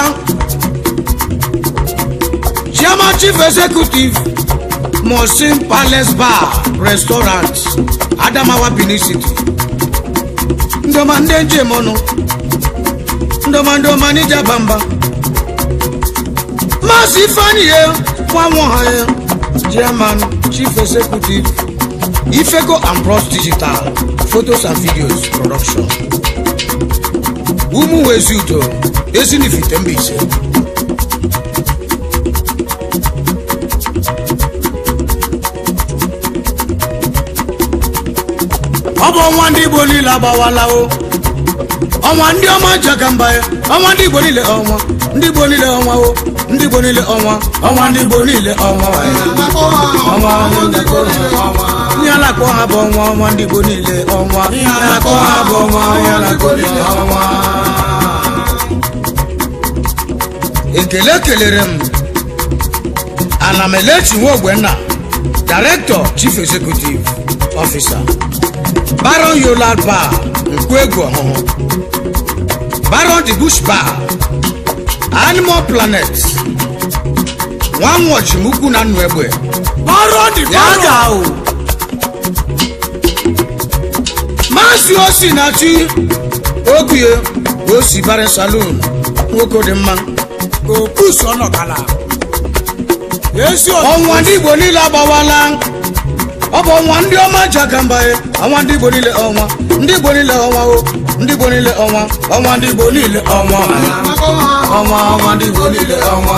Speaker 2: chairman chief executive mosin palace bar restaurant adamawa benin city ndọma ndị njem ọnụ ndọma ndọma n'ija bamba maazị ifeanyi ya nwa nwa ha ya chairman chief executive ifeco and bros digital photos and videos production ụmụ wezi udo ezinifite Mbaise
Speaker 1: ọ bụ ọnwa ndị igbo niile agbawala o ọnwa ndị ọma ji aka mba ya ọnwa ndị igbo niile ọnwa ndị igbo niile ọnwa o ndị igbo niile ọnwa ọnwa ndị igbo niile ọnwa ọnwa ihe a na-akpọ ha bụ ọnwa ọnwa ndị igbo niile ọnwa ihe a na-akpọ ha bụ ọnwa ihe a na-akpọ niile ọnwa
Speaker 2: ekele kelere m anamelechi nwogbenna director chief executive officer baron yola bar nkwego ọhụhụ baron the bush bar animal planet nwanwọchimukwu na nnụ egbe
Speaker 1: bọrọ dị
Speaker 2: Ya
Speaker 1: bọrọ
Speaker 2: ga o. maazị osi na chi ogie osi barin saloon nwoke dị mma
Speaker 1: okusu ọnọkala ezi
Speaker 2: ọnwa ndị igbo niile agbawala ọ bụ ọnwa ndị ọma ji aka mba ya ọnwa ndị igbo niile ọnwa ndị igbo niile ọnwa o ndị igbo niile ọnwa ọnwa ndị igbo niile ọnwa
Speaker 3: akọ ha ọnwa ọnwa ndị igbo niile ọnwa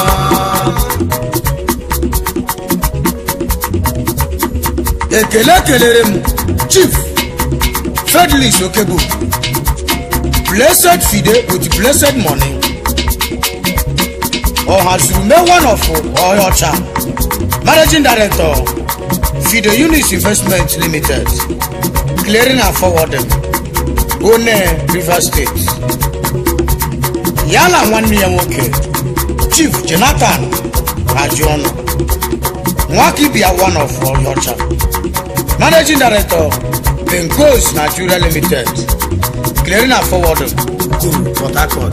Speaker 2: ekele kelere m chief fredlis okebo blessed fide with blessed money ọhazurume one of ọhịọcha managing director fide unis investment limited clearing and forwarding one rivers state ya na nwanne ya nwoke chief jonathan ajuọnụ nwakibia one of ọhịọcha managing director bencos nigeria limited clearing and forwarding to port harcourt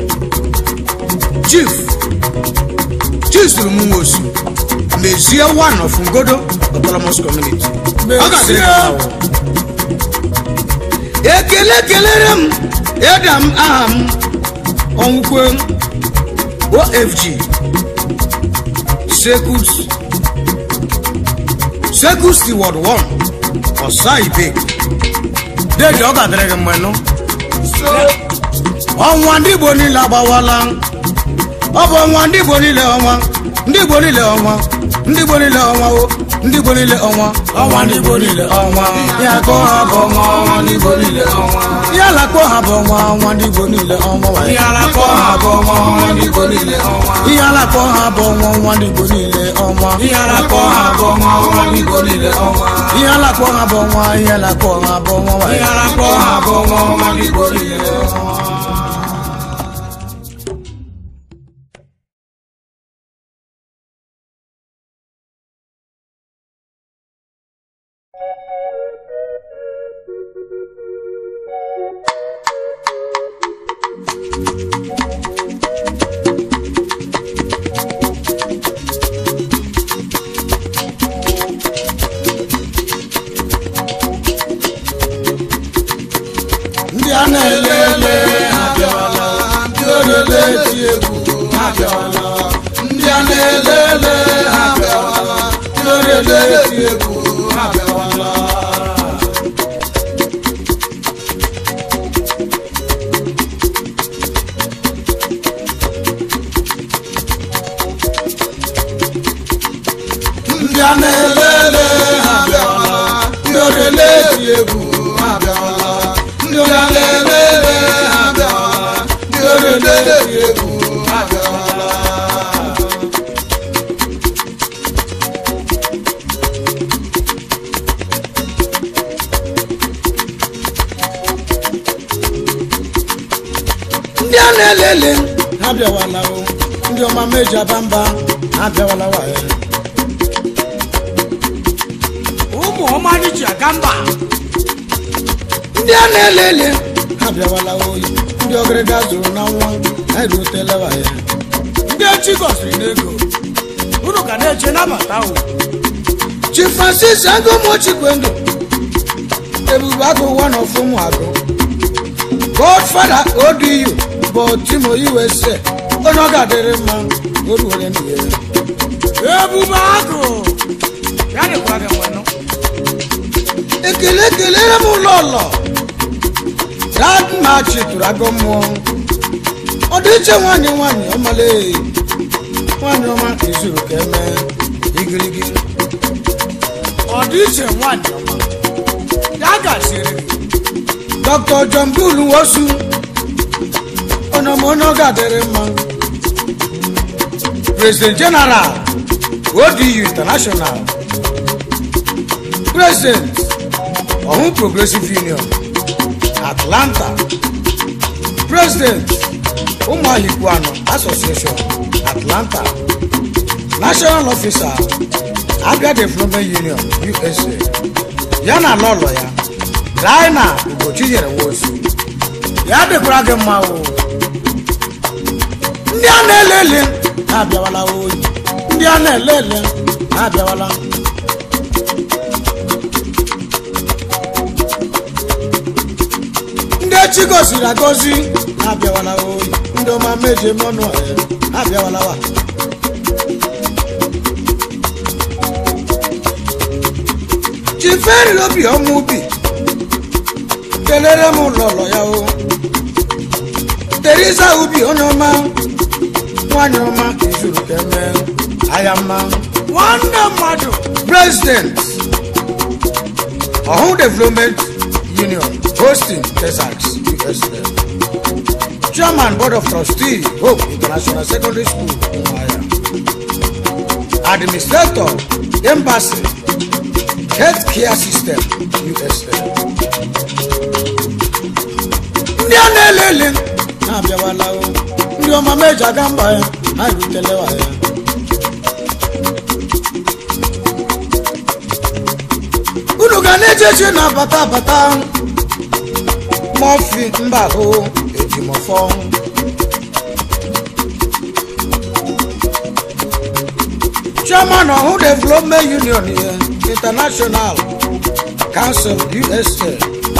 Speaker 2: chief chief solomunwosu mezie one of ngodo autonomous community Ọ ga-adịrị gị mma o. ekele kelere m ịda m aha m ọnwụkwe ofg sekus sekus steward 1 ọsa ibe deji ọ ga-adịrị gị mma nụ ọnwa ndị igbo niile agbawala ọ bụ ọnwa ndị igbo niile ọnwa ndị igbo niile ọnwa ndị igbo niile ọnwa o ndị igbo niile ọnwa ọnwa ndị igbo niile ọnwa ya kọ ha bụ ọnwa ọnwa ndị igbo niile ọnwa ya lakọ ha bụ ọnwa ọnwa ndị igbo niile ọnwa wa ya lakọ ha bụ ọnwa ọnwa ndị igbo niile ọnwa ihe alakọ ha bụ ọnwa ọnwa ndị igbo niile ọnwa ihe alakọ ha bụ ọnwa ọnwa ndị igbo niile ọnwa ihe alakọ ha bụ ọnwa ihe alakọ ha bụ ọnwa wa ihe alakọ ha bụ ọnwa ọnwa ndị igbo niile ọnwa ndị a na-elele ha bịawala ndị orele eti egwu ha bịawala
Speaker 3: ndị a na-elele ha bịawala ndị orele eti egwu ha bịawala ndị a na-elele ha bịawala ndị orele eti egwu ha bịawala ndị a na-elele ha bịawala ndị orele eti egwu ha bịawala
Speaker 2: ndị a na-elele ha bịawala o ndị ọma meji aba mba ha bịawala waye
Speaker 1: ụmụ ọma anyị ji aga mba
Speaker 2: ndị a na-elele ha bịawala oyi ndị ọgịrịga zụrụ na nwa ha erutela waye
Speaker 1: ndị echi gọziri n'ego unu ga na-eche nabata o
Speaker 2: chi francis agụmochikwendụ ebube agụ one of ụmụ agụ godfather odu bụ timo usa onye ọ ga-adịrị mma o ruwere ndụ ya
Speaker 1: ebube agụ ya dịkwa gị nwenụ
Speaker 2: ekele kelere m ụlọ ụlọ dadmachi tụrụ agụ mmụọ ọ dị iche nwaanyị nwaanyị ọmala nwaanyị ọma izuru ka eme igirigi
Speaker 1: ọ dị iche nwaanyị ọma ya gaziri gị
Speaker 2: dr john bull wosu onye ọma onye ọ ga-adịrị mma president general odu international president ọhụ progressive union atlanta president ụmụahikwu anọ association atlanta national officer abia development union usa ya na lọlọ ya dina ugochi nyere nwosu ya dịkwara gị mma o ndị a na-elele ha abịawala oyi ndị a na-elele ha abịawala ndị echi gosiri agozi ha abịawala oyi ndị ọma meje mọnụ ha abịawala wa chiferi obi ọmụ ubi kelere m lọlọ ya o
Speaker 1: teriza ubi onye ọma nwanyị ọma izuru ka eme aya mma
Speaker 2: nwanne mmadụ
Speaker 1: president ọhụụ development union hosting texas usa chairman board of trustee hope international secondary school umuahia administrator embassy health care system usa ndị a na-elele na-abịawala o ndị ọma meji aga mba ya ha erutelewa ya unu ga na-eje eje na-abata abata mọfi mba ahụ ejimọfọ chairman ọhụ development union ya international council usa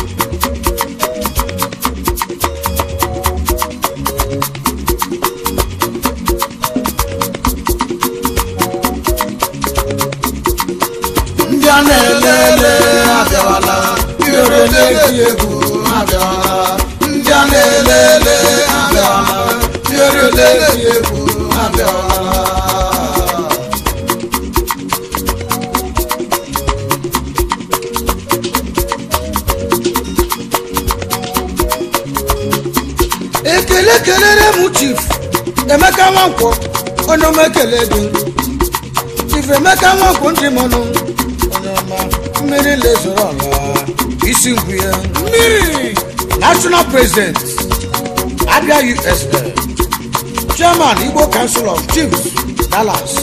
Speaker 3: ndị a na-elele abịawala ihere na-eti egwu abịawala ndị a na-elele abịawala ihere na-eti egwu abịawala
Speaker 1: ekele kelere m chief emeka nwankwọ onye ọma ekele gị chief emeka nwankwọ ndị mọnụ onye ọma mmiri lezoro ọla isi ngwu ya
Speaker 2: mmiri
Speaker 1: national president abia usa chairman igbo council of chiefs dallas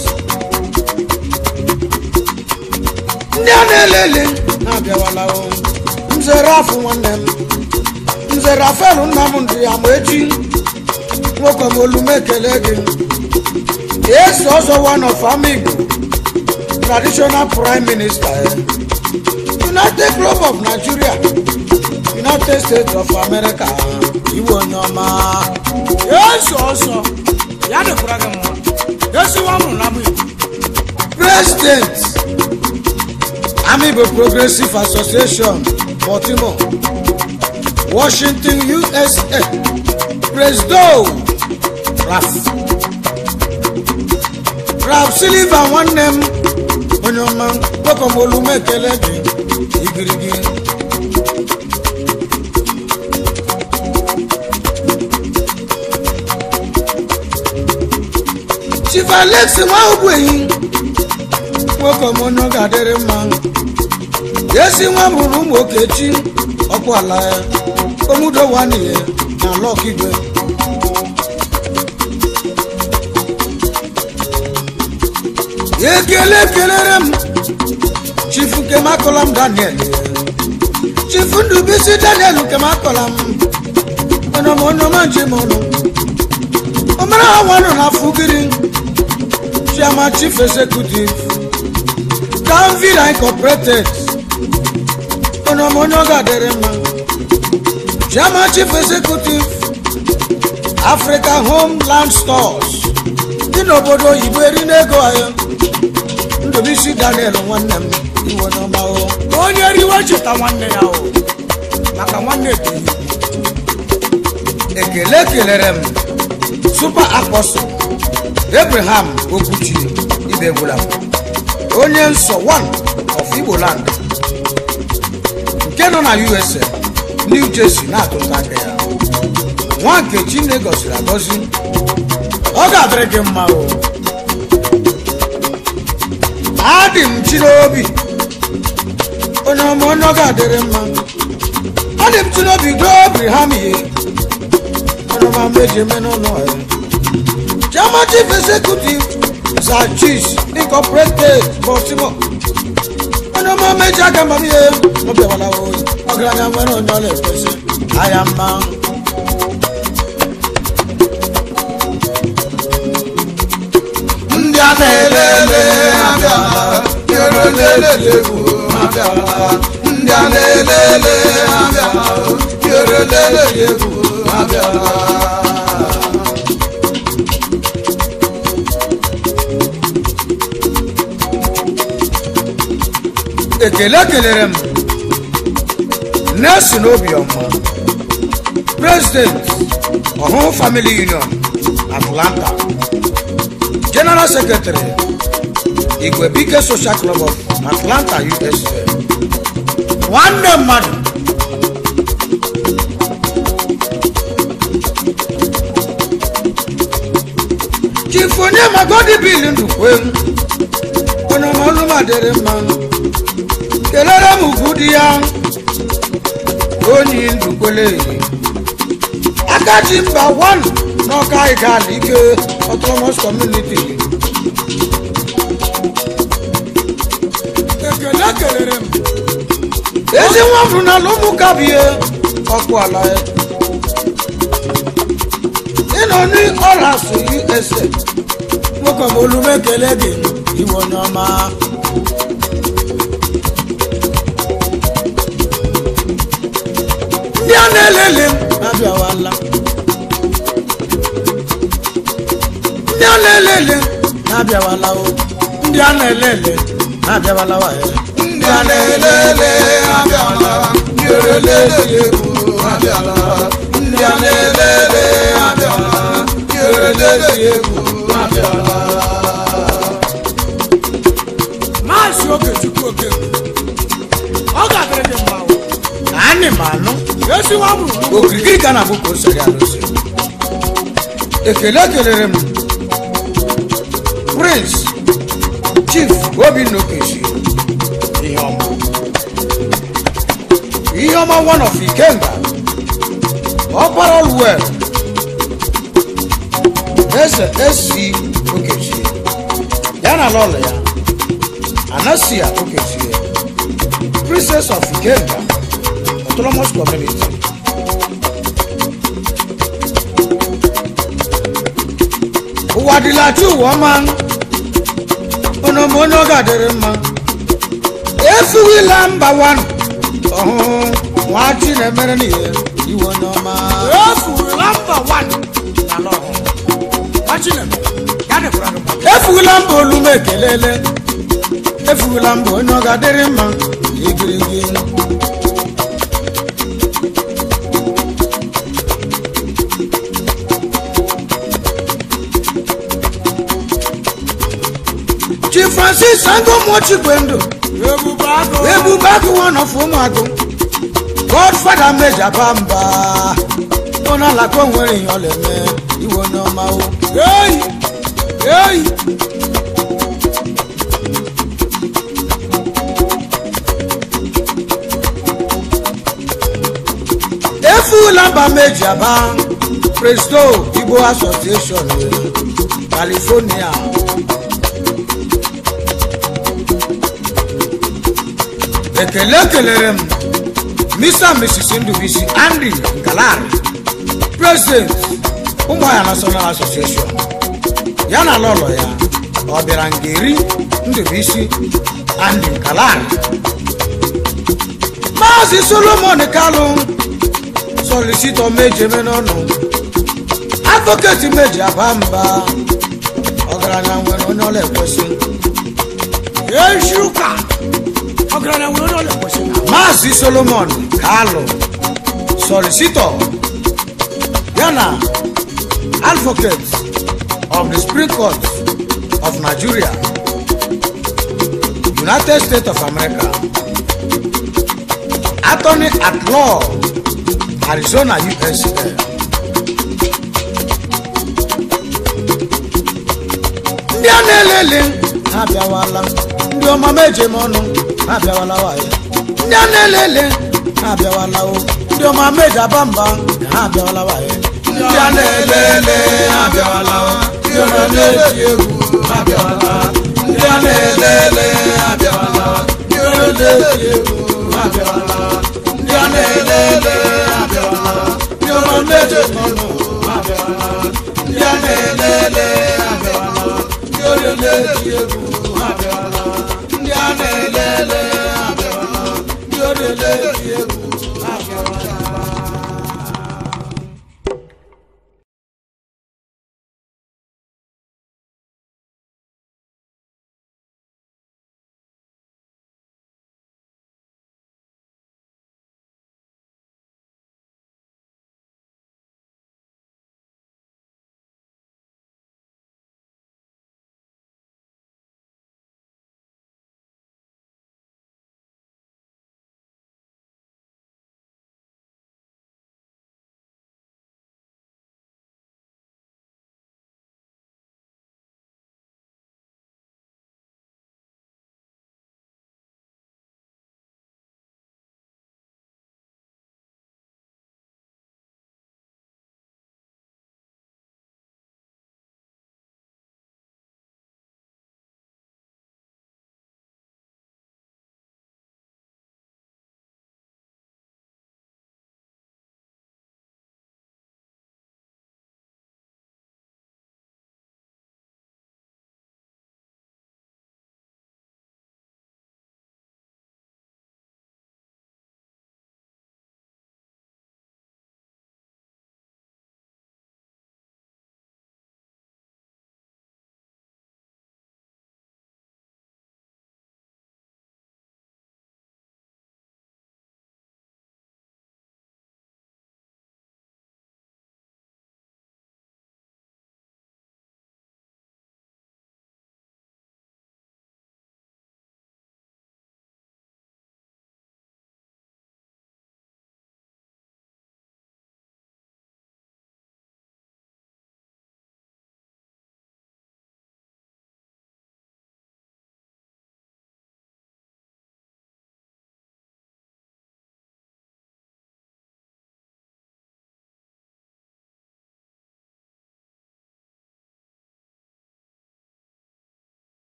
Speaker 1: ndị a na-elele na-abịawala o nzere afọ nwanne m nzere afelu nna m ndị ama echi nwoke m olume ekele gị esi ọzọ one of amigbo traditional prime minister eh? united club of nigeria united states of america iwe onye ọma
Speaker 2: yesu ọsọ ya dịkwara gị mma esiwa mụrụ na bụ igbo
Speaker 1: president amibo progressive association baltimore washington usa presdo raf raf silva nwanne m onye ọma kpọkọmolume ekele gị igirigi chief alex nwaogbenyi nwoke m onye ọ ga-adịrị mma esi nwa mụrụ ụmụ okechi ọkụ ala ya omudowaniye na lọk igwe ekele kelere m chief nkemakọlam daniel chief ndubisi daniel nkemakọlam ọnọm onyeọma njem ọnụ omere ha nwanụ na fugiri chairman chief executive danville incorporated ọnọm onye ọ ga-adịrị mma chairman chief executive africa homeland stores dị n'obodo oyibo eri n'ego ahịa ndụbisi daniel nwanne m iwe n'ọma o
Speaker 2: onye riwe cheta nwanne ya o maka nwanne ebighị
Speaker 1: ekele kelere m super apostle abraham okwuchi ibegwula onye nsọ one of igbo land nke nọ na usa new jersey na-atụta aka ya nwa nke chineke gọziri agọzi ọ ga-adịrị gị mma o adị m chi n'obi onye ọma onye ọ ga-adịrị mma adị m chi n'obi do abraham ihe onye ọma meji eme n'ụlọ ya chairman chief executive zachis incorporated baltimore onye ọma meji aka mma m ihe ọ bịawala oyi ọgaranya nwere onye ọ na-ekwesị ahịa mma
Speaker 3: ndị a na-elele abịala ihere na-elele egwu abịala ndị a na-elele abịala ihere na-elele egwu abịala
Speaker 1: ekele kelere m nelson obiọma president
Speaker 2: ọhụụ family union atlanta general secretary igwe bike social club of atlanta usa
Speaker 1: nwanne mmadụ
Speaker 2: chifu onye magodi bil ndukwe onye ọmalụmadịrị mma kelere m ugwu di ya onyi ndukwele aka ji mba wan n'ọka ịgala ike autonomous community
Speaker 1: ekele kelere m
Speaker 2: ezi nwa fụrụ n'ala ụmụ kabie ọkụ ala ya ịnọ n'ọras usa
Speaker 1: nwoke m olu m ekele gị iwe onye ọma ndị a na-elele m abịawala ndị a na-elele m abịawala o ndị a na-elele abịawala wa ya
Speaker 3: ndị a na-elele abịala ndị orelele egwu abịala ndị a na-elele abịala ndị orelele egwu abịala
Speaker 1: maazị okechukwu okeke ọ ga-adịrị gị mma o
Speaker 2: anyị ma anụ
Speaker 1: esiwa bụrụ
Speaker 2: okirikiri ka na-abụ ka o siri arụsị ekele kelere m prince chief obinna okechi ihe ọma ihe ọma one of ikenga ọkpara well eze esi okechi ya na lọlọ ya anasia okechi princess of ikenga autonomous community ụwa dịlachi ụwa ọma onomono ga-adịrị mma efuwila mba wan ọhụụ nwachi na-emere n'ihe iwe onye ọma
Speaker 1: efurula mba wan n'ala ọhụrụ gbachinem ya dịkwara gị mma
Speaker 2: efuwila mba olume ekelele efuwila mba onye ọ ga-adịrị mma igirigi chi francis angomochikwendụ
Speaker 1: ebube agụ
Speaker 2: ebube agụ one of ụmụagụ godfada meja bamba onye alaka onwere ihe ọ na-eme iwe onye ọma o
Speaker 1: eyi eyi
Speaker 2: efula mba meji aba presto igbo association california ekele kelere m mr and mrs ndubisi andy ngalari president ụmụahịa national association ya na lọlọ ya ọ bịara ngeri ndubisi andy ngalari maazị solomon kalụ solisitọ mejeme n'ọnụ advoketi meji aba mba ọgaranya nwere onye ọla ekwesị
Speaker 1: ezi ụka ọgaranya nwere onye ọla ekwesị na
Speaker 2: maazị solomon kalụ solisitọ ya na advocate of the supreme court of nigeria united states of america attorney at law arizona usa ndị a na-elele ha abịawala ndị ọma meje m ọnụ ha abịawala wayo ndị a na-elele ha abịawala o ndị ọma meje aba mba ha abịawala wayo
Speaker 3: ndị a na-elele abịala ndị orelele egwu abịala